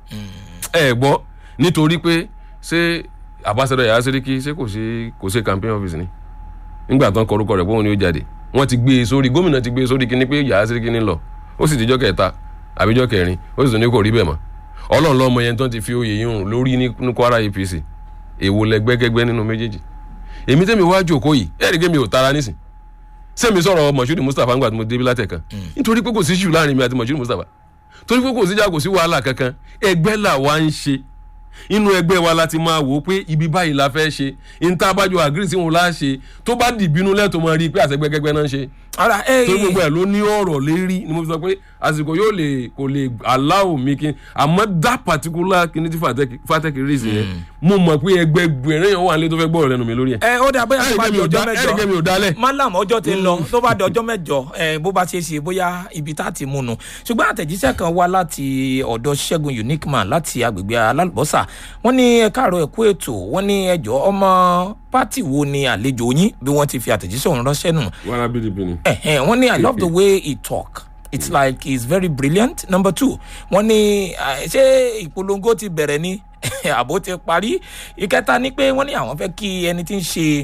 ẹ gbọ́ nítorí pé ṣé àbáṣẹdọ yàrá sẹríkì ṣé kò ṣe kò ṣe campaign office ni nígbà tán kọrúkọ rẹ̀ pé òun ni ó jáde wọ́n ti gbé e sórí gómìnà ti gbé e sórí kíní pé yàrá sẹríkì ní lọ ó sì dijọ́ kẹta àbíjọ́ kẹrin ó sì tún ní kò rí bẹ́ẹ̀ mọ́ ọlọ́run lọ́mọ yẹn tán ti fi oyè yìí hùn lórí ní ní kwara apc èwo lẹgbẹ́gẹ́gbẹ́ nínú méjèèjì èmi tẹ́mi wá jòkó yìí ẹ̀rí gé mi ò tara nísìn sẹ́mi sọ̀rọ̀ mọ̀ṣúrì mustapha ńgbà tí mo débi látẹ̀kan nítorí pé kò sí ṣù láàrin mi àti mọ̀ṣúrì mustapha torí pé kò síjà kò sí wàhálà kankan ẹgbẹ́ là wá ń ṣe inú ẹgbẹ́ wa la ti máa wò ó pé ibi báyìí la fẹ́ ṣe níta abájọ àgírí sí wọn la ṣe tó bá dìbínú lẹ́tọ̀ọ́ máa rí i pé àṣẹgbẹ́gẹ́gbẹ́ náà ń ṣe ara ẹ torí gbogbo ẹ̀ ló ní ọ̀rọ̀ lérí ni mo fi sọ pé àsìkò yóò lè kò lè aláwò mi kí àmọ́ that particular kíní tí fatẹ́kì rí sí yẹn mo mọ̀ pé ẹgbẹ́ gbẹ̀rẹ̀ yẹn wà nílé tó fẹ́ gbọ́rọ̀ lẹ́nu mi lórí ẹ̀ ẹ ó dà bóyá tó bá di ọjọ́ ẹ̀rìgẹ́ mi ò mẹ́jọ dálẹ̀ malam ọjọ́ ti lọ tó bá di ọjọ́ mẹ́jọ ẹ bó bá ṣe é ṣe bóyá ibi tá a ti mú nu ṣùgbọ́n àtẹ̀jíṣẹ́ kan wá láti ọ̀dọ̀ ṣẹ́gun unique man láti agbègbè alálùbọ́sà wọ́n ní ẹ káàárọ̀ ẹ̀kú ètò wọ́n ní ẹjọ́ ọmọ pátì wo ni àlejò yín bí wọ́n ti fi àtẹ̀jíṣẹ́ òun ránṣẹ́ nù wàrà pdp ni. ẹ̀hẹ́n wọ́n ní i love the way he talk it's like he's very brilliant number two wọ́n ní ah, ṣé ìpolongo ti bẹ̀rẹ̀ ni àbó ti parí ìkẹta ni pé wọ́n ní àwọn fẹ́ kí ẹni tí ń ṣe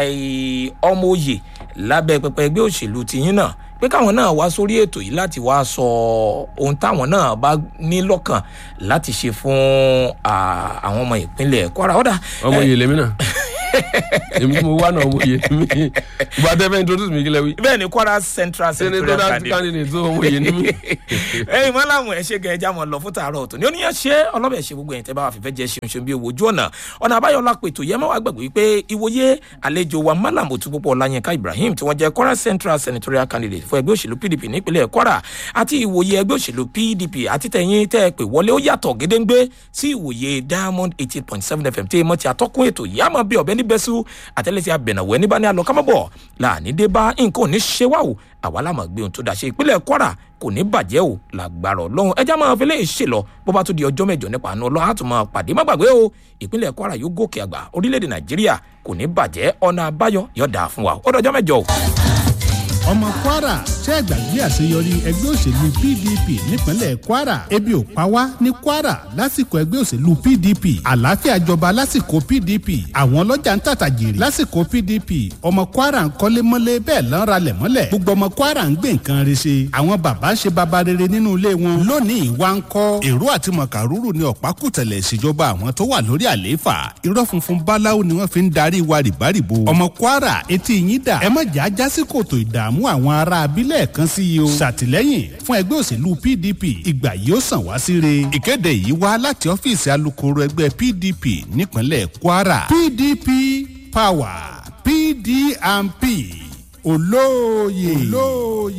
eh, ọmọ òye lábẹ́ pẹpẹ ẹgbẹ́ òṣèlú tìyín náà pé káwọn náà wá sórí ètò yìí láti wá sọ ohun táwọn náà bá ní lọ́kàn láti ṣe fún ah, àwọn ọmọ ìpínlẹ̀ kwara ọ̀dà ọmọ yìí lèmi náà èmi tí mo wá náà mo yẹ mi ìgbà tẹ́ fẹ́ introduce mi kílẹ̀ wí. bẹ́ẹ̀ ni kwara central senator senatorial that candidate candidate tó mo yẹ ní mi. ẹyin mọ làwọn ẹ ṣe gan ẹja mọ lọ fún tààrọ ọtún ní oníyàn ṣe ọlọbẹ ṣe gbogbo ẹyin tẹ bá wà fífẹ jẹ ṣeun ṣeun bí owó ojú ọ̀nà ọ̀nà àbáyọlá pètò yẹ má wàá gbàgbé pé ìwòye àlejò wa malam òtúpọ̀pọ̀ ọláyínká ibrahim tí wọ́n jẹ́ kwara central senatorial candidate fún ẹgbẹ́ òṣèlú pdp nípínlẹ̀ kwara àti ìwòye ẹgbẹ́ òṣèlú pdp àti tẹ̀yìn tẹ́ ẹ pè wọlé ó yàtọ̀ gédéńgbé sí ìwòye diamond eighteen point seven fm tí mo ti àtọ́kùn ètò yìí àmọ́ bí ọ̀bẹ níbẹ̀sù àtẹ́lẹsí abẹ̀nàwẹ́ níbà ní alọ́ kámọ́bọ̀ láàní dé bá nǹkan ò ní ṣe wá o àwa lámà gbé ohun tó dà ṣe ìpínlẹ̀ kwara kò ní bàjẹ́ o làgbàrọ̀ lọ́hùn ẹja máa fi léyìí ṣe lọ bó bá tó di ọjọ́ mẹ́jọ nípa àánú ọlọ́run àtúmọ̀ pàdé má gbàgbé o ìpínlẹ̀ kwara yóò gòkè àgbà orílẹ̀-èdè nàìjíríà kò ní bàjẹ́ ọ̀nà àbáyọ yọ̀dà fún wa ó dọjọ́ mẹ́jọ o. ọmọ kwara ṣe é gbàgbé àṣeyọrí ẹgbẹ́ òṣèlú pdp nípínlẹ̀ kwara ebi ò pa wá ní kwara lásìkò ẹgbẹ́ òṣèlú pdp àlàáfíà jọba lásìkò pdp àwọn ọlọ́jà ń tàtà jèrè lásìkò pdp ọmọ kwara ń kọ́lé mọ́lé bẹ́ẹ̀ lọ́n ralẹ̀ mọ́lẹ̀ gbogbo ọmọ kwara ń gbé nǹkan re ṣe àwọn bàbá ń ṣe baba rere nínú ilé wọn lónìí wá ń kọ́ èrò àti mọ̀kàrúrù ní ọ̀pákùtẹ̀lẹ̀ ìṣèjọba àwọn tó wà lórí àlééfà irọ́ funfun báláwo ni wọ́n fi ń darí wa rìbárìbo ọmọ kwara etí yín dà ẹ má jà á já sí kòtò ìdààmú àwọn ará abilẹ̀ kan sí i o ṣàtìlẹ́yìn fún ẹgbẹ́ òṣèlú pdp ìgbà yìí ó sàn wá síre ìkéde yìí wá láti ọ́fíìsì alukoro ẹgbẹ́ pdp nípínlẹ̀ kwara pdp power pdmp olóòye olóòye.